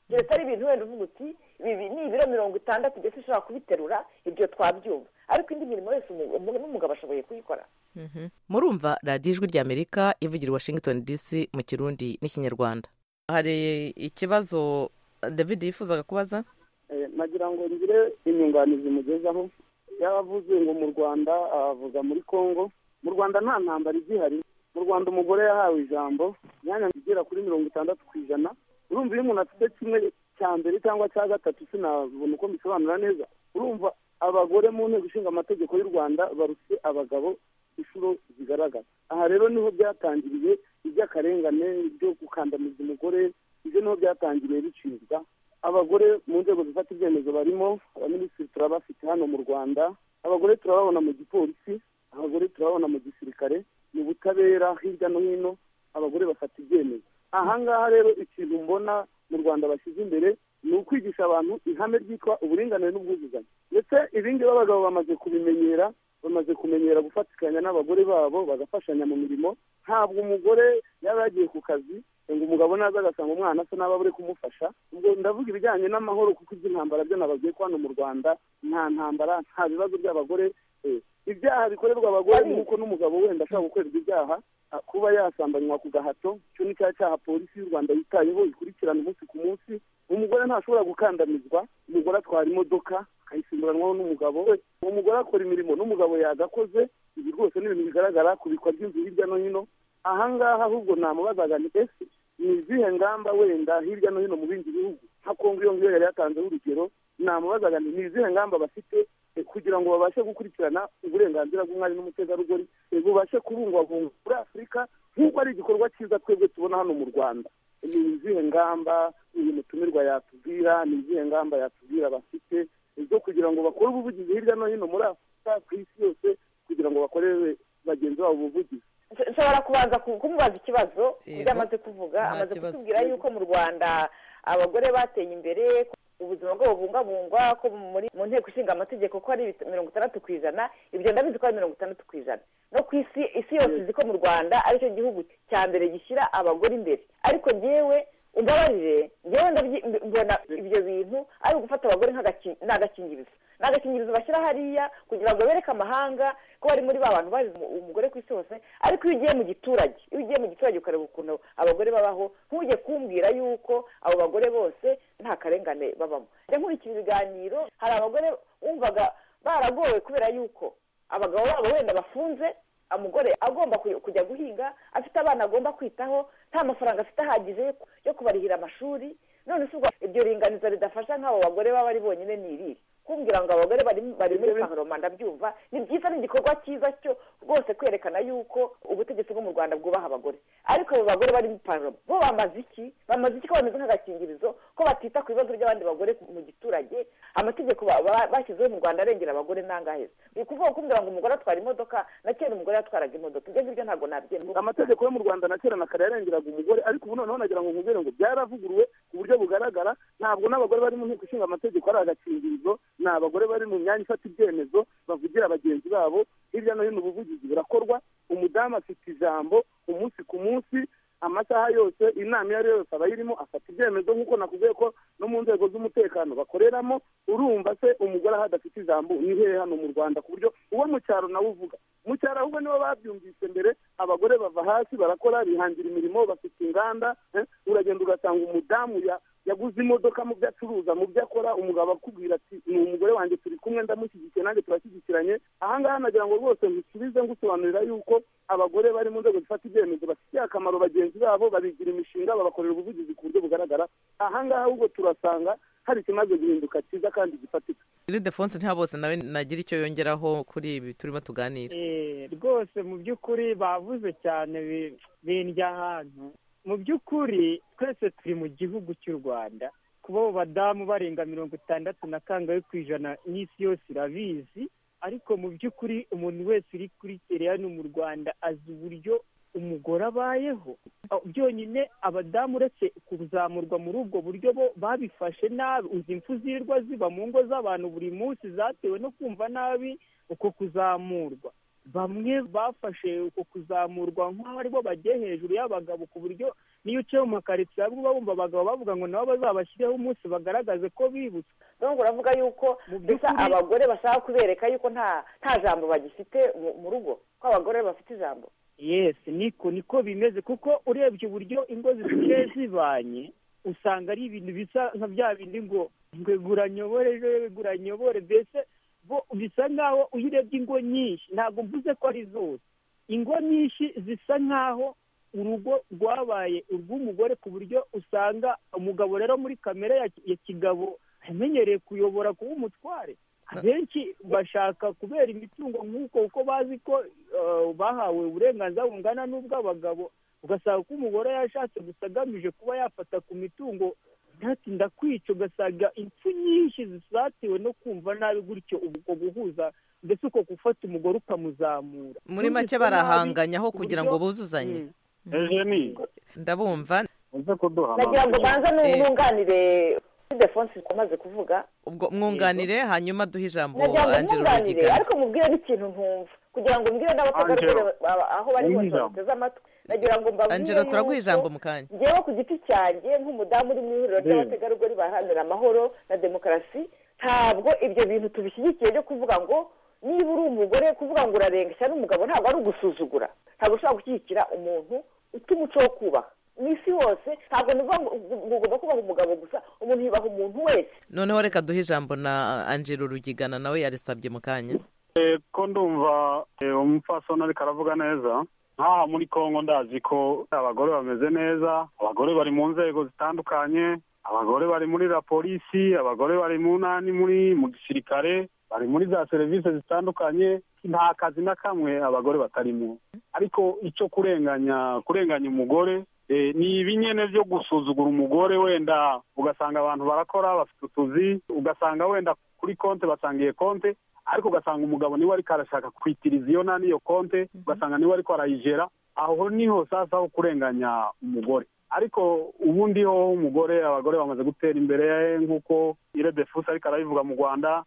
keretse ari ibintu wenda uvuga uti ibi bi- ni ibiro mirongo itandatu ndetse ushobora kubiterura ibyo twabyumva ariko indi mirimo yose umu- umu- n'umugabo ashoboye kuyikora murumva radiyo ijwi ry'amerika ivugira i washington dc mu kirundi n'ikinyarwanda hari ikibazo david yifuzaga kubaza Eh, nagira ngo ngire inyunganizi mugezaho yavuze ngo mu rwanda avuga muri congo mu rwanda nta ntambara igihari mu rwanda umugore yahawe ijambo imyanya igera kuri mirongo itandatu ku ijana urumva iyo umuntu afite kimwe cya mbere cyangwa cya gatatu sinabona uko mbisobanura neza urumva abagore mu nteko ishinga amategeko y'u rwanda barutse abagabo inshuro zigaragaza aha rero niho byatangiriye iby'akarengane byo gukandamiza umugore ibyo niho byatangiriye bicibwa abagore mu nzego zifata ibyemezo barimo abaminisitiri turabafite hano mu rwanda abagore turababona mu gipolisi abagore turababona mu gisirikare mu butabera hirya no hino abagore bafata ibyemezo ahangaha rero ikintu mbona mu rwanda bashyize imbere ni ukwigisha abantu ihame ryitwa uburinganire n'ubwuzuzanye ndetse ibingibi abagabo bamaze kubimenyera bamaze kumenyera gufatikanya n'abagore babo bagafashanya mu mirimo ntabwo umugore yaba yagiye ku kazi ngo umugabo naza agasanga umwana asa n'aba buri kumufasha ubwo ndavuga ibijyanye n'amahoro kuko iby'intambara byo nababwiye ko hano mu rwanda nta ntambara nta bibazo by'abagore eh, ibyaha bikorerwa abagore ni uko n'umugabo wenda ashobora gukorerwa ibyaha ah, kuba yasambanywa ku gahato icyo ni cya cyaha polisi y'u rwanda yitayeho ikurikirana umunsi ku munsi umugore ntashobora gukandamizwa umugore atwara imodoka akayisimburanwaho n'umugabo we uwo mugore akora imirimo n'umugabo yagakoze ibi rwose ni ibintu bigaragara kubikwa ry'inzu hirya no hino ahangaha ahubwo namubazaga ni ese ni izihe ngamba wenda hirya no hino mu bindi bihugu nka kongo iyo ngiyo yari yatanzeho urugero namubazaga nti ni izihe ngamba bafite eh, kugira ngo babashe gukurikirana uburenganzira bw'umwari n'umutegarugori eh, bubashe kubungwabungwa muri afurika nk'uko ari igikorwa cyiza twebwe tubona hano mu rwanda ni izihe ngamba uyu mutumirwa yatubwira ni izihe ngamba yatubwira bafite eh, zo kugira ngo bakore ubuvugizi hirya no hino muri afurika ku isi yose kugira ngo bakorere bagenzi babo ubuvugizi Nsh- nshobora kubanza ku- kumubaza ikibazo ku Yego. byo amaze kuvuga Nta amaze kibazo. kutubwira yuko mu rwanda abagore bateye imbere ko ubuzima bwabo bubungabungwa ko muri mu nteko ishinga amategeko ko ari ibit- mirongo itandatu ku ijana ibyo ndabizi ko ari mirongo itandatu ku ijana no ku isi isi yose izi ko mu rwanda aricyo gihugu cya mbere gishyira abagore imbere ariko yewe ugabarire ngewe mbona ibyo bintu ari ugufata abagore nk'agakingirizo ni agakingirizo bashyira hariya kugira ngo bereke amahanga ko bari muri ba bantu bazi umugore ku isi hose ariko iyo ugiye mu giturage iyo ugiye mu giturage ukareba ukuntu abagore babaho ntujye kumbwira yuko abo bagore bose nta karengane babamo nkurikije ibiganiro hari abagore wumvaga baragowe kubera yuko abagabo babo wenda bafunze umugore agomba kujya guhinga afite abana agomba kwitaho nta mafaranga afite ahagije yo kubarihira amashuri none si ubwo iryo ringaniza ridafasha nk'abo bagore baba ari bonyine ni iriri kumbwira ngo abagore bari muri panoroma ndabyumva ni byiza ni igikorwa cyiza cyo rwose kwerekana yuko ubutegetsi bwo mu rwanda bwubaha abagore ariko abo bagore bari muri panoroma bo bamaze iki bamaze iki ko bameze nk'agakingirizo ko batita ku bibazo by'abandi bagore mu giturage amategeko bashyizeho mu rwanda arengera abagore ntangaheza ni ukuvuga kumbwira ngo umugore atwara imodoka na kera umugore yatwaraga imodoka ibyo ngibyo ntabwo nabyemera amategeko yo mu rwanda na kera na kare yarengeraga umugore ariko ubu noneho nagira ngo nkubwire ngo byaravuguruwe ku buryo bugaragara ntabwo n'abagore bari mu nteko ishinga amategeko ari agakingirizo ni abagore bari mu myanya ifata ibyemezo bavugira bagenzi babo hirya no hino ubuvugizi burakorwa umudamu afite ijambo umunsi ku munsi amasaha yose inama iyo ari yo yose aba ayirimo afata ibyemezo nk'uko nakubwiye ko no mu nzego z'umutekano bakoreramo urumva se umugore aho adafite ijambo ni hehe hano mu rwanda ku buryo uwo mu cyaro nawe uvuga mu cyaro ahubwo nibo babyumvise mbere abagore bava hasi barakora bihangira imirimo bafite inganda uragenda ugasanga umudamu yaguze imodoka mu byo acuruza mu byo akora umugabo akubwira ati ni umugore wanjye turi kumwe ndamushyigikiye nanjye turashyigikiranye ahangaha nagira ngo rwose ngusubize ngusobanurira yuko abagore bari mu nzego zifata ibyemezo bafitiye akamaro bagenzi babo babigira imishinga babakorera ubuvugizi ku buryo bugaragara ahangaha ahubwo turasanga hari ikimaze guhinduka cyiza kandi gifatika iridefonse nta bose nawe nagira icyo yongeraho kuri ibi turimo tuganira rwose mu by'ukuri bavuze cyane bindya ahantu mu by'ukuri twese turi mu gihugu cy'u rwanda kuba abo badamu barenga mirongo itandatu na kangahe ku ijana n'isi yose irabizi ariko mu by'ukuri umuntu wese uri kuri kera hano mu rwanda azi uburyo umugore abayeho byonyine abadamu uretse kuzamurwa muri ubwo buryo bo babifashe nabi uzi impfu zirirwa ziba mu ngo z'abantu buri munsi zatewe no kumva nabi uko kuzamurwa bamwe bafashe uko kuzamurwa nk'aho aribo bagiye hejuru y'abagabo ku buryo n'iyo uciye mu makaritsiye amwe uba wumva abagabo bavuga ngo nabo bazabashyireho umunsi bagaragaze ko bibutse ntabwo uravuga yuko gusa abagore bashaka kubereka yuko nta jambo bagifite mu rugo ko abagore bafite ijambo yesi niko niko bimeze kuko urebye uburyo ingo zisigaye zibanye usanga ari ibintu bisa nka bya bindi ngo ngwegura nyobore ngwegura nyobore mbese bisa nk'aho iyo urebye ingo nyinshi ntabwo mvuze ko ari zose ingo nyinshi zisa nk'aho urugo rwabaye urw'umugore ku buryo usanga umugabo rero muri kamere ya kigabo amenyereye kuyobora kuba umutware abenshi bashaka kubera imitungo nk'uko uko bazi ko bahawe uburenganzira bungana n'ubw'abagabo ugasanga ko umugore yashatse gusa agamije kuba yafata ku mitungo ntatinda kwica ugasanga impfu nyinshi zisatiwe no kumva nabi gutyo ubwo guhuza ndetse uko gufata umugore ukamuzamura muri make barahanganya aho kugira ngo buzuzanye ndabumva nagira ngo ubanze n'umwunganire defonse umaze kuvuga ubwo mwunganire hanyuma duhe ijambo nagira ngo mwunganire ariko mubwire n'ikintu ntumva kugira ngo mbwire n'abategarugori aho bari hose bateze amatwi nagira ngo mbabwire turaguha ijambo mu kanya ngewe ku giti cyanjye nk'umudamu uri mu ihuriro ry'abategarugori baharanira amahoro na demokarasi ntabwo ibyo bintu tubishyigikiye byo kuvuga ngo niba uri umugore kuvuga ngo urarenga cyane umugabo ntabwo ari ugusuzugura ntabwo ushobora gushyigikira umuntu utumuco wo kubaha mu isi hose ntabwo ugomba kubaha umugabo gusa umuntu yubaha umuntu wese noneho reka duhe ijambo na angelo rugigana nawe yarisabye mu kanya ko ndumva umupfasoni ariko aravuga neza nk'aha muri congo ndazi ko abagore bameze neza abagore bari mu nzego zitandukanye abagore bari muri la polisi abagore bari mu nani muri mu gisirikare bari muri za serivisi zitandukanye nta kazi na kamwe abagore batarimo ariko icyo kurenganya kurenganya umugore ni ibinyene byo gusuzugura umugore wenda ugasanga abantu barakora bafite utuzi ugasanga wenda kuri konti basangiye konti ariko ugasanga umugabo niwe ariko arashaka kwitiriza iyo nani iyo konti ugasanga niwe ariko arayigera aho niho sasa ho kurenganya umugore ariko ubundi ho umugore abagore bamaze gutera imbere nk'uko iredefusi ariko arabivuga mu rwanda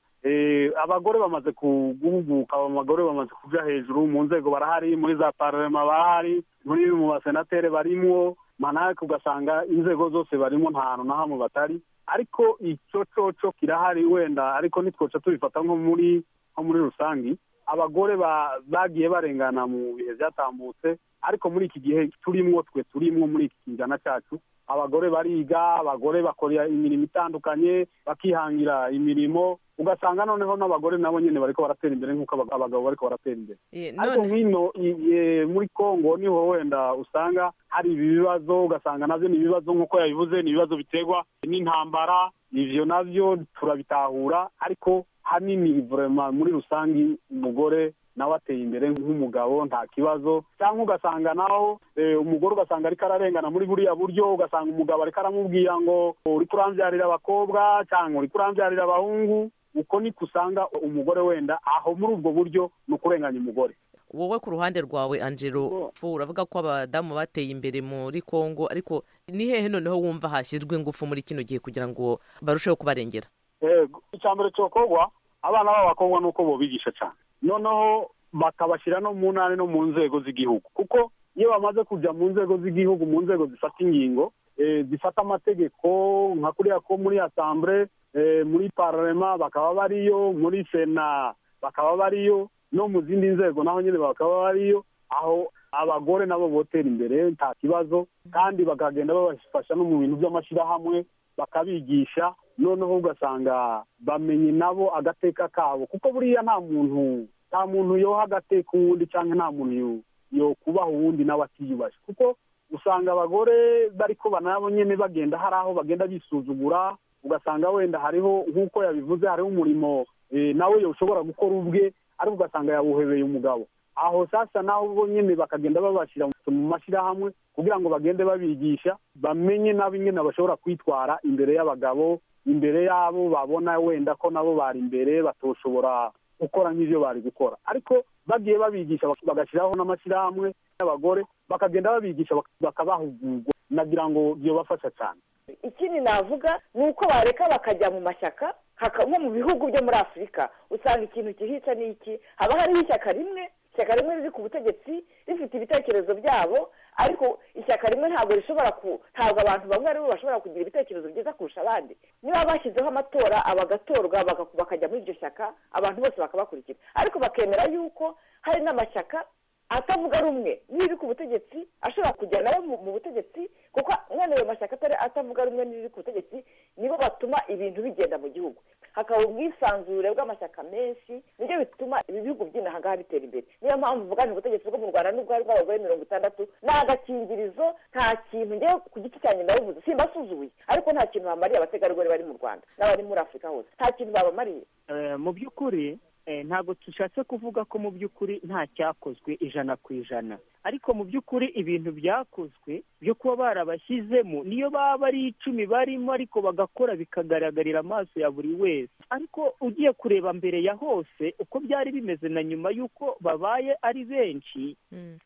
abagore bamaze guhuguka abagore bamaze kuja hejuru mu nzego barahari muri za pararema barahari muri mu basenateri barimo manake ugasanga inzego zose barimo nta hantu na hamwe batari ariko icococo kirahari wenda ariko nitwoca tubifata nko muri nko muri rusange abagore ba- bagiye barengana mu bihe byatambutse ariko muri iki gihe turimwo twe turimwo muri iki kinjana cyacu abagore bariga abagore bakora imirimo itandukanye bakihangira imirimo ugasanga noneho n'abagore nabo nyine bariko baratera imbere nk'uko abag- abagabo bariko baratera imbere ariko nk'ino i- i- muri kongo niho wenda usanga hari ibi bibazo ugasanga nabyo ni ibibazo nk'uko yabivuze ni ibibazo biterwa n'intambara ivyo nabyo turabitahura ariko hanini vurema muri rusange umugore nawe ateye imbere nk'umugabo nta kibazo cyangwa ugasanga naho eh, umugore ugasanga ariko ararengana muri buriya buryo ugasanga umugabo ariko aramubwira ngo uri kurambyarira abakobwa cyangwa uri kurambyarira abahungu uko niko usanga umugore wenda aho muri ubwo buryo ni ukurenganya umugore wowe ku ruhande rwawe angelo fu uravuga ko abadamu bateye imbere muri kongo ariko ni hehe noneho wumva hashyizwe ingufu muri kino gihe kugira ngo barusheho kubarengera yego icya mbere cyokorwa abana b'abakobwa ni uko bobigisha cyane noneho bakabashyira no mu ntara no mu nzego z'igihugu kuko iyo bamaze kujya mu nzego z'igihugu mu nzego zifata ingingo eh, zifata amategeko nka kuriya ko muri asambure eh, muri pararema bakaba bariyo muri sena bakaba bariyo no mu zindi nzego naho nyine bakaba bariyo aho abagore nabo botera imbere nta kibazo kandi bakagenda babafasha no mu bintu by'amashyirahamwe bakabigisha noneho ugasanga bamenye nabo agateka kabo kuko buriya nta muntu nta muntu yoha agateka uwundi cyangwa nta muntu yo- yokubaha uwundi nawe atiyubashye kuko usanga abagore bariko banabo nyene bagenda hari aho bagenda bisuzugura ugasanga wenda hariho nk'uko yabivuze hariho umurimo eh, nawe ushobora gukora ubwe ariko ugasanga yawuhebeye umugabo aho sasa naho bo nyine bakagenda babashyira mu mashyirahamwe kugira ngo bagende babigisha bamenye nabo ingene bashobora kwitwara imbere y'abagabo imbere y'abo babona wenda ko nabo bari imbere batoshobora gukora nk'ivyo bari gukora ariko bagiye babigisha bak- bagashyiraho n'amashyirahamwe y'abagore bakagenda babigisha bak- bakabahugurwa nagira ngo byobafasha cyane ikindi navuga ni uko bareka bakajya mu mashyaka haka- nko mu bihugu byo muri afurika usanga ikintu kihica ni iki haba hariho ishyaka rimwe ishyaka rimwe riri ku butegetsi rifite ibitekerezo byabo ariko ishyaka rimwe ntabwo rishobora ku ntabwo abantu bamwe ari bo bashobora kugira ibitekerezo byiza kurusha abandi niba bashyizeho amatora abagatorwa baka- bakajya muri iryo shyaka abantu bose bakabakurikira ariko bakemera yuko hari n'amashyaka atavuga rumwe n'iri ku butegetsi ashobora kujya nawe mu mu butegetsi kuko mwene ayo mashyaka atari atavuga rumwe n'iri ku butegetsi nibo batuma ibintu bigenda mu gihugu hakaba ubwisanzure bw'amashyaka menshi nibyo bituma ibi bihugu by'inaha ngaha bitera imbere niyo mpamvu mvuganira ubutegetsi bwo mu rwanda n'ubwari bw'abagore mirongo itandatu ni agakingirizo nta kintu njyewe ku giti cyanjye ndabivuze simbasuzuye ariko nta kintu bamariye abategarugori bari mu rwanda n'abari muri afurika hose nta kintu babamariye Eh, mu by'ukuri eh, ntabwo dushatse kuvuga ko mu by'ukuri nta cyakozwe ijana ku ijana ariko mu by'ukuri ibintu byakozwe byo kuba barabashyizemo niyo baba ari icumi barimo ariko bagakora bikagaragarira amaso ya buri wese ariko ugiye kureba mbere ya hose uko byari bimeze na nyuma y'uko babaye ari benshi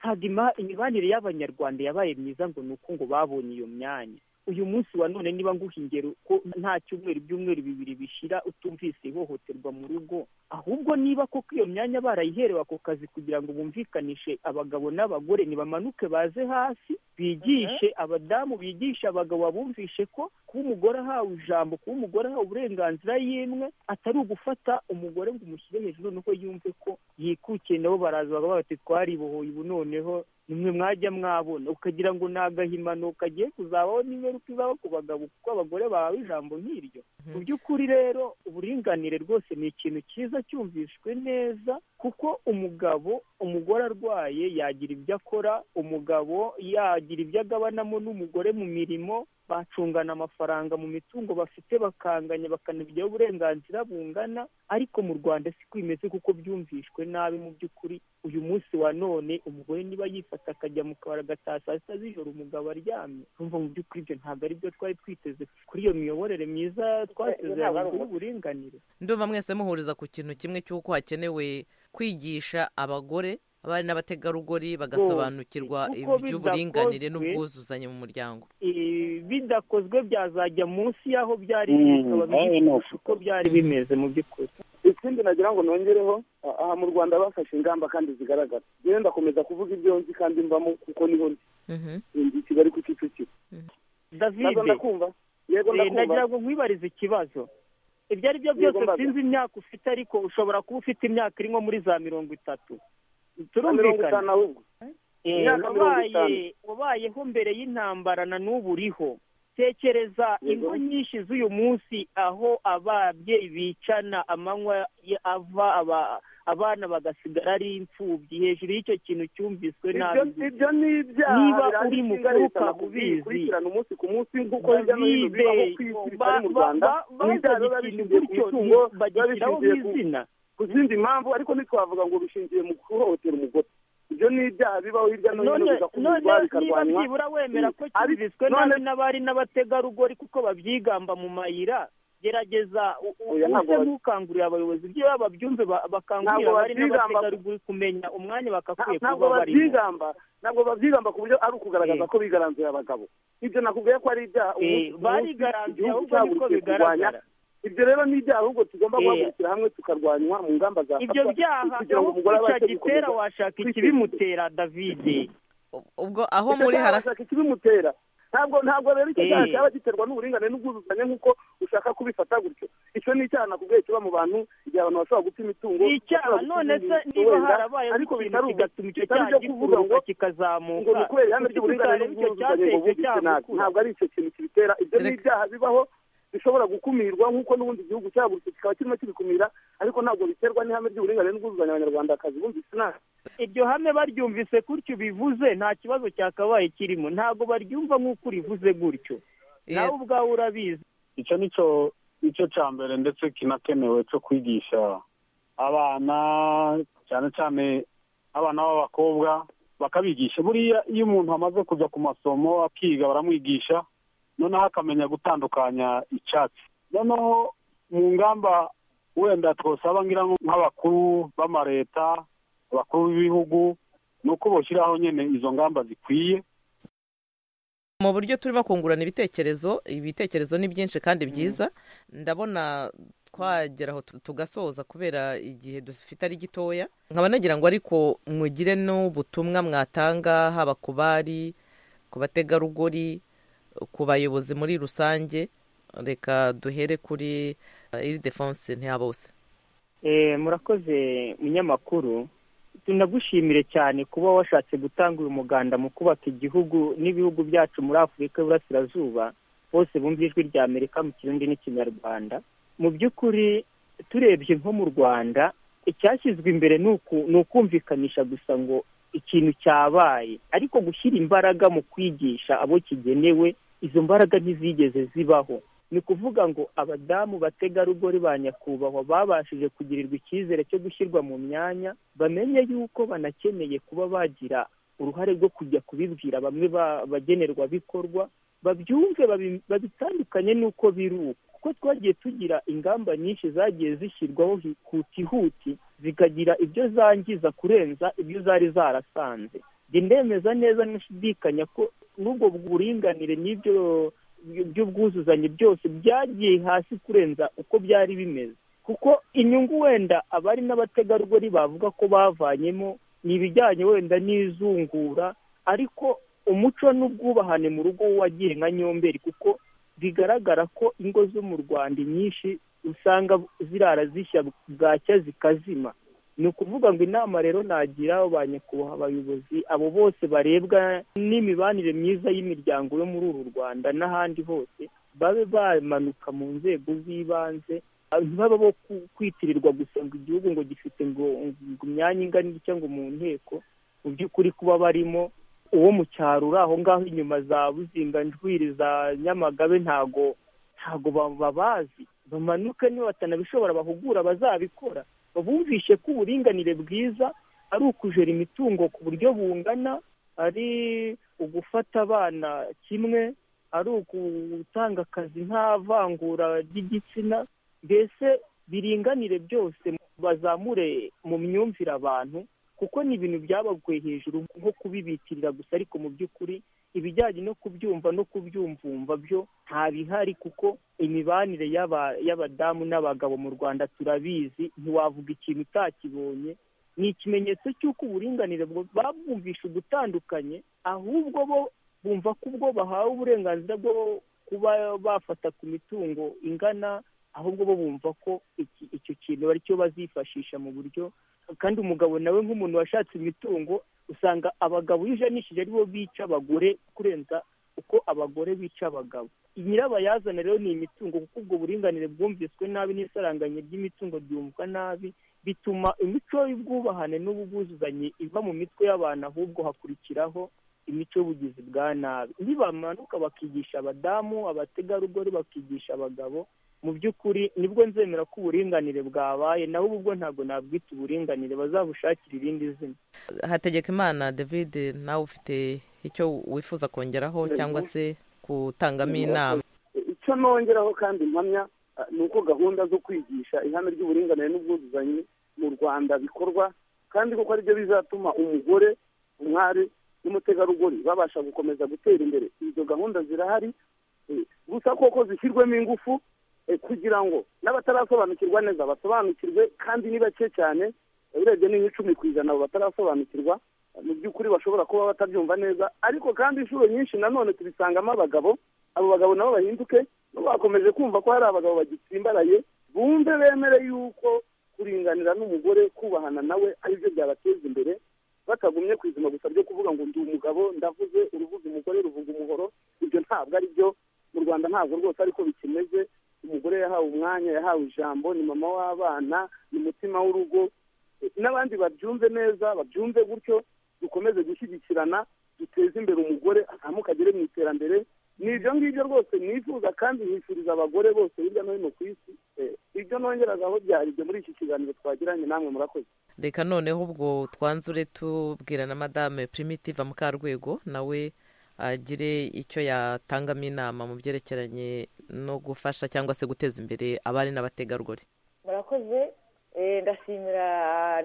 ntabwo ima- imibanire y'abanyarwanda yabaye myiza ngo ni uko ngo babonye iyo myanya uyu munsi wa none niba nguha ingero ko nta cyumweru ibyumweru bibiri bishira utumvise ihohoterwa mu rugo ahubwo niba koko iyo myanya barayiherewe ako kazi kugira ngo bumvikanishe abagabo n'abagore nibamanuke baze hasi bigishe abadamu bigishe abagabo babumvishe ko kuba umugore ahawe ijambo kuba umugore ahawe uburenganzira y'imwe atari ugufata umugore ngo umushyire hejuru nuko yumve ko yikukiye nabo baraza bakavuga bati twaribohoye ubu noneho nimwe mwajya mwabona ukagira ngo ni agahimano kagiye kuzabaho n'ingaruka izaba ku bagabo kuko abagore bahawe ijambo nk'iryo mu by'ukuri rero uburinganire rwose ni ikintu cyiza cyumvishwe neza kuko umugabo umugore arwaye yagira ibyo akora umugabo yagira ibyo agabanamo n'umugore mu mirimo bacungana amafaranga mu mitungo bafite bakanganya bakanabigiraho uburenganzira bungana ariko mu rwanda siko bimeze kuko byumvishwe nabi mu by'ukuri uyu munsi wa none umugore niba yifata akajya mu kabari agataha saa sita z'ijoro umugabo aryamye urumva mu by'ukuri ibyo ntabwo ari byo twari twiteze kuri iyo miyoborere myiza twateze ntabwo ari y'uburinganire ndumva mwese muhuriza ku kintu kimwe cy'uko hakenewe kwigisha abagore abari n'abategarugori bagasobanukirwa Kuko iby'uburinganire bidakozwe- n'ubwuzuzanye mu muryango Eh, bidakozwe byazajya munsi y'aho byari Mm, bimeze, eh, bikaba ni uko byari bimeze mu by'ukuri ikindi nagira ngo nongereho a- aha mu rwanda bafashe ingamba kandi zigaragara rero ndakomeza kuvuga ibyo nzi kandi mbamo kuko niho ndi ndi i kigali ku kicukiro david Nazo ndakumva yego Eh, nagira ndakumva ngo nkwibarize ikibazo ibyo ari byo byose mbaga. sinzi imyaka ufite ariko ushobora kuba ufite imyaka iri nko muri za mirongo itatu mirongo itanu turumvikana ahubwo Eh, Imyaka mirongo wabaye- itanu. wabayeho mbere y'intambara na n'ubu uriho tekereza ingo nyinshi z'uyu munsi aho ababyeyi bicana amanywa ya- ava aba- abana bagasigara ari imfubyi hejuru y'icyo kintu cyumviswe nabi Ibyo- ibyo ni ibyaha niba biranga uri mu inshinga kuruka leta mu ubizi gukurikirana umunsi ku munsi nk'uko hirya no hino bibaho ku isi bitari mu Rwanda. Ibi byaha biba bishingiye ku mitungo, biba bishingiye ku- ku zindi mpamvu ariko ntitwavuga ngo bishingiye mu guhohotera umugore ibyo ni ibyaha bibaho hirya no hino none none bigakurikizwa niba bikarwanywa byibura wemera ko Ari- cyumviswe none- nabi n'abari n'abategarugori kuko babyigamba mu mayira gerageza u- u- Oya, ntabwo use ba- n'ukangurira abayobozi ibyo baba babyumve ba- bakangurira Ntabwo abari babyigamba- n'abategarugori kumenya umwanya bagakwiye ntabwo kuba barimo babyigamba ntabwo babyigamba ku buryo ari ukugaragaza ko bigaranzuye abagabo ibyo nakubwiye ko ari ibyaha Eh, umunsi ku munsi barigaranzuye igihugu ahubwo niko cyahagurukiye kurwanya. bigaragara. ibyo rero ni ibyaha ahubwo tugomba Eh. guhagurukira hamwe tukarwanywa mu ngamba zafatwa ibyo byaha kugira ngo umugore abashe gitera gukomeza washaka kwiteza imbere. ikibimutera davide ubwo aho muri harashaka ikibimutera ntabwo ntabwo rero icyo Eh. cyaha cyaba giterwa n'uburingane n'ubwuzuzanye nk'uko ushaka kubifata gutyo icyo ni icyaha nakubwiye kiba mu bantu igihe abantu bashobora guta imitungo ni icyaha bashobora guta none se ibintu niba wenda, harabayeho ariko ikintu bitari ubwo- kigatuma icyo bitari cyaha ibyo kuvuga ngo gikururuka kikazamuka ngo ni ukubera ihame kuki ry'uburinganire tutareba icyo n'ubwuzuzanye ngo cyateye icyo bumvise nabi cyagukura ntabwo ari icyo kintu kibitera ibyo ni ibyaha bibaho bishobora gukumirwa nk'uko n'ubundi igihugu cyahagurutse kikaba kirimo kibikumira ariko ntabwo biterwa n'ihame ry'uburinganire n'ubwuzuzanye abanyarwandakazi bumvise nabi iryo hame baryumvise gutyo ubivuze nta kibazo cyakabaye kirimo ntabwo baryumva nk'uko urivuze gutyo nawe ubwawe urabizi icyo ni cyo nicyo cya mbere ndetse kinakenewe cyo kwigisha abana cyane cyane abana b'abakobwa bakabigisha buriya iyo umuntu amaze kujya ku masomo akiga baramwigisha noneho akamenya gutandukanya icyatsi noneho mu ngamba wenda twasaba ngira ngo nk'abakuru b'amareta abakuru b'ibihugu ni uko bashyiraho nyine izo ngamba zikwiye mu buryo turimo kungurana ibitekerezo ibitekerezo ni byinshi kandi byiza ndabona twagera aho tu- tugasoza kubera igihe dufite ari gitoya nkaba nagira ngo ariko mugire n'ubutumwa mwatanga haba ku bari ku bategarugori ku bayobozi muri rusange reka duhere kuri eh, iri defense ntiyabose Eh, murakoze munyamakuru tunagushimire cyane kuba washatse gutanga uyu muganda mu kubaka igihugu n'ibihugu byacu muri afurika y'uburasirazuba bose bumva ijwi rya amerika mu kirundi n'ikinyarwanda mu by'ukuri turebye nko mu rwanda icyashyizwe imbere ni uku- ni ukumvikanisha gusa ngo ikintu cyabaye ariko gushyira imbaraga mu kwigisha abo kigenewe izo mbaraga ntizigeze zibaho ni ukuvuga ngo abadamu bategarugori ba nyakubahwa babashije kugirirwa icyizere cyo gushyirwa mu myanya bamenye yuko banakeneye kuba bagira uruhare rwo kujya kubibwira bamwe ba- bagenerwabikorwa babyumve babi- babitandukanye n'uko biri ubu kuko twagiye tugira ingamba nyinshi zagiye zishyirwaho hihuti huti zikagira ibyo zangiza kurenza ibyo zari zarasanze njye ndemeza neza nashidikanya ko n'ubwo buringanire n'ibyo by'ubwuzuzanye byose byagiye hasi kurenza uko byari bimeze kuko inyungu wenda abari n'abategarugori bavuga ko bavanyemo ni ibijyanye wenda n'izungura ariko umuco n'ubwubahane mu rugo wagiye nka nyomberi kuko bigaragara ko ingo zo mu rwanda inyinshi usanga zirara zishya bwacya zikazima ni ukuvuga ngo inama rero nagira ba nyakubahwa abayobozi abo bose barebwa n'imibanire myiza y'imiryango yo muri uru rwanda n'ahandi hose babe bamanuka mu nzego z'ibanze ntibaba bo ku- kwitirirwa gusa ngo igihugu ngo gifite ngo ngo imyanya ingana igice ngo mu nteko mu by'ukuri kuba barimo uwo mu cyaro uri aho ngaho inyuma za buzinga njwiri za nyamagabe ntago ntago ba- babazi bamanuke niba batanabishobora bahugura bazabikora babumvishe ko uburinganire bwiza ari ukujera imitungo ku buryo bungana ari ugufata abana kimwe ari ugutanga akazi nta vangura ry'igitsina mbese biringanire byose bazamure mu myumvire abantu kuko ni ibintu byabaguye hejuru nko kubibitirira gusa ariko mu by'ukuri ibijyanye no kubyumva no kubyumvumva byo ntabihari kuko imibanire y'aba- y'abadamu n'abagabo mu rwanda turabizi ntiwavuga ikintu utakibonye ni ikimenyetso cy'uko uburinganire bwo- babwumvisha ubutandukanye ahubwo bo bumva ko ubwo bahawe uburenganzira bwo kuba bafata ku mitungo ingana ahubwo bo bumva ko iki- icyo kintu ari cyo bazifashisha mu buryo kandi umugabo nawe nk'umuntu washatse imitungo usanga abagabo iyo ujanishije aribo bica abagore kurenza uko abagore bica abagabo nyirabayazana rero ni imitungo kuko ubwo buringanire bwumviswe nabi n'isaranganya ry'imitungo ryumvwa nabi bituma imico y'ubwubahane n'ubwuzuzanye iva mu mitwe y'abantu ahubwo hakurikiraho imico y'ubugizi bwa nabi nibamanuka bakigisha abadamu abategarugori bakigisha abagabo mu by'ukuri nibwo nzemera ko uburinganire bwabaye naho ubwo ntabwo nabwita uburinganire bazabushakira irindi zina hategeka imana david nawe ufite icyo wifuza kongeraho Yego. cyangwa se kutangamo inama icyo nongeraho kandi mpamya ah, ni uko gahunda zo kwigisha ihame ry'uburinganire n'ubwuzuzanye mu rwanda bikorwa kandi kuko aribyo bizatuma umugore umwari n'umutegarugori babasha gukomeza gutera imbere izo gahunda zirahari eh, gusa koko zishyirwemo ingufu eh, kugira ngo n'abatarasobanukirwa neza basobanukirwe kandi ni bake cyane eh, urebye ni nk'icumi ku ijana abo batarasobanukirwa mu by'ukuri bashobora kuba batabyumva neza ariko kandi inshuro nyinshi nanone tubisangamo abagabo abo bagabo nabo bahinduke nabo bakomeje kumva ko hari abagabo bagitsimbaraye bumve bemere yuko kuringanira n'umugore kubahana nawe aribyo byabateza imbere batagumye ku izima gusa ryo kuvuga ngo ndi umugabo ndavuze uruvuga umugore ruvuga umuhoro ibyo ntabwo ari byo mu rwanda ntabwo rwose ariko bikimeze umugore yahawe umwanya yahawe ijambo ni mama w'abana ni umutima w'urugo n'abandi babyumve neza babyumve gutyo dukomeze gushyigikirana duteze imbere umugore azamukagere mu iterambere ni ibyo ngibyo rwose nifuza kandi nifuriza abagore bose hirya no hino ku isi Eh, ibyo nongeragaho byari ibyo muri iki kiganiro twagiranye namwe murakoze reka noneho ubwo twanzure tubwira na madame primitive mukarwego nawe agire icyo yatangamo inama mu byerekeranye no gufasha cyangwa se guteza imbere abari n'abategarugori murakoze Eh, ndashimira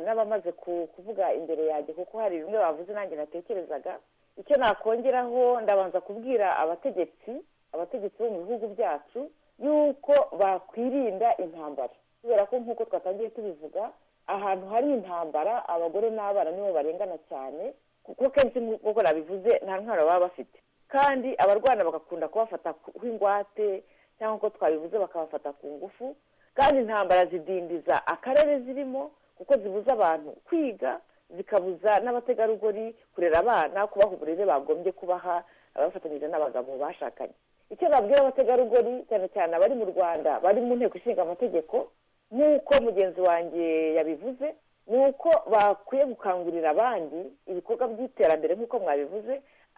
n'abamaze ku- kuvuga imbere yanjye kuko hari bimwe bavuze nanjye natekerezaga icyo nakongeraho ndabanza kubwira abategetsi abategetsi bo mu bihugu byacu yuko bakwirinda intambara kubera ko nk'uko twatangiye tubivuga ahantu hari intambara abagore n'abana nibo barengana cyane kuko kenshi nk'uko nabivuze nta ntwaro baba bafite kandi abarwana bagakunda kubafata ku ingwate cyangwa uko twabivuze bakabafata ku ngufu kandi intambara zidindiza akarere zirimo kuko zibuza abantu kwiga zikabuza n'abategarugori kurera abana kubaha uburere bagombye kubaha abafatanyije n'abagabo bashakanye icyo babwira abategarugori cyane cyane abari mu rwanda bari mu nteko ishinga amategeko nk'uko mugenzi wanjye yabivuze ni uko bakwiye gukangurira abandi ibikorwa by'iterambere nk'uko mwabivuze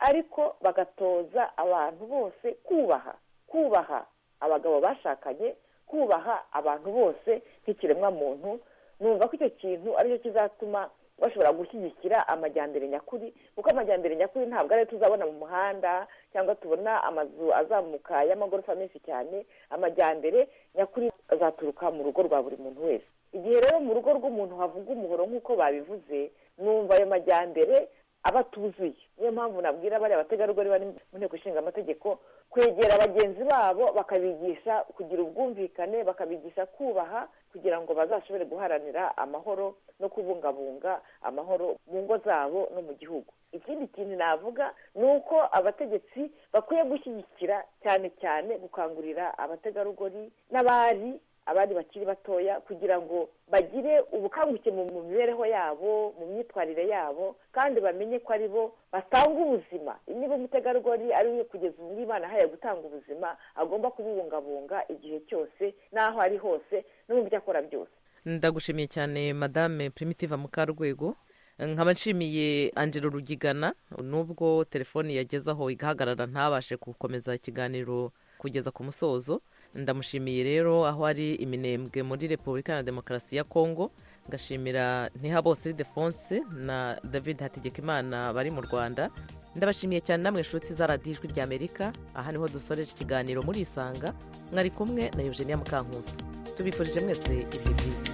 ariko bagatoza abantu bose kubaha kubaha abagabo bashakanye kubaha abantu bose nk'ikiremwamuntu numva ko icyo kintu aricyo kizatuma bashobora gushyigikira amajyambere nyakuri kuko amajyambere nyakuri ntabwo ariyo tuzabona mu muhanda cyangwa tubona amazu azamuka y'amagorofa menshi cyane amajyambere nyakuri azaturuka mu rugo rwa buri muntu wese igihe rero mu rugo rw'umuntu havuga umuhoro nk'uko babivuze numva ayo majyambere aba atuzuye niyo mpamvu nabwira bariya bategarugori bari mu nteko ishinga amategeko kwegera bagenzi babo bakabigisha kugira ubwumvikane bakabigisha kubaha kugira ngo bazashobore guharanira amahoro no kubungabunga amahoro mu ngo zabo no mu gihugu ikindi kintu navuga ni uko abategetsi bakwiye gushyigikira cyane cyane gukangurira abategarugori n'abari abandi bakiri batoya kugira ngo bagire ubukanguke mu mu mibereho yabo mu myitwarire yabo kandi bamenye ko ari bo batanga ubuzima niba umutegarugori ari we kugeza ubu Imana ahaye gutanga ubuzima agomba kububungabunga igihe cyose n'aho ari hose no mu byo akora byose ndagushimiye cyane madame primitive mukarwego nkaba nshimiye angelo rugigana nubwo telefoni yagezaho igahagarara ntabashe gukomeza ikiganiro kugeza ku musozo ndamushimiye rero aho ari iminembwe muri repubulika na demokarasi ya kongo ngashimira ntihabose ildefonse na david hategekimana bari mu rwanda ndabashimiye cyane namwe inshuti za radiyo ijwi ry'amerika aha niho dusoreje ikiganiro muri isanga mwari kumwe na eugenia mukankusi tubifurije mwese ibihe byiza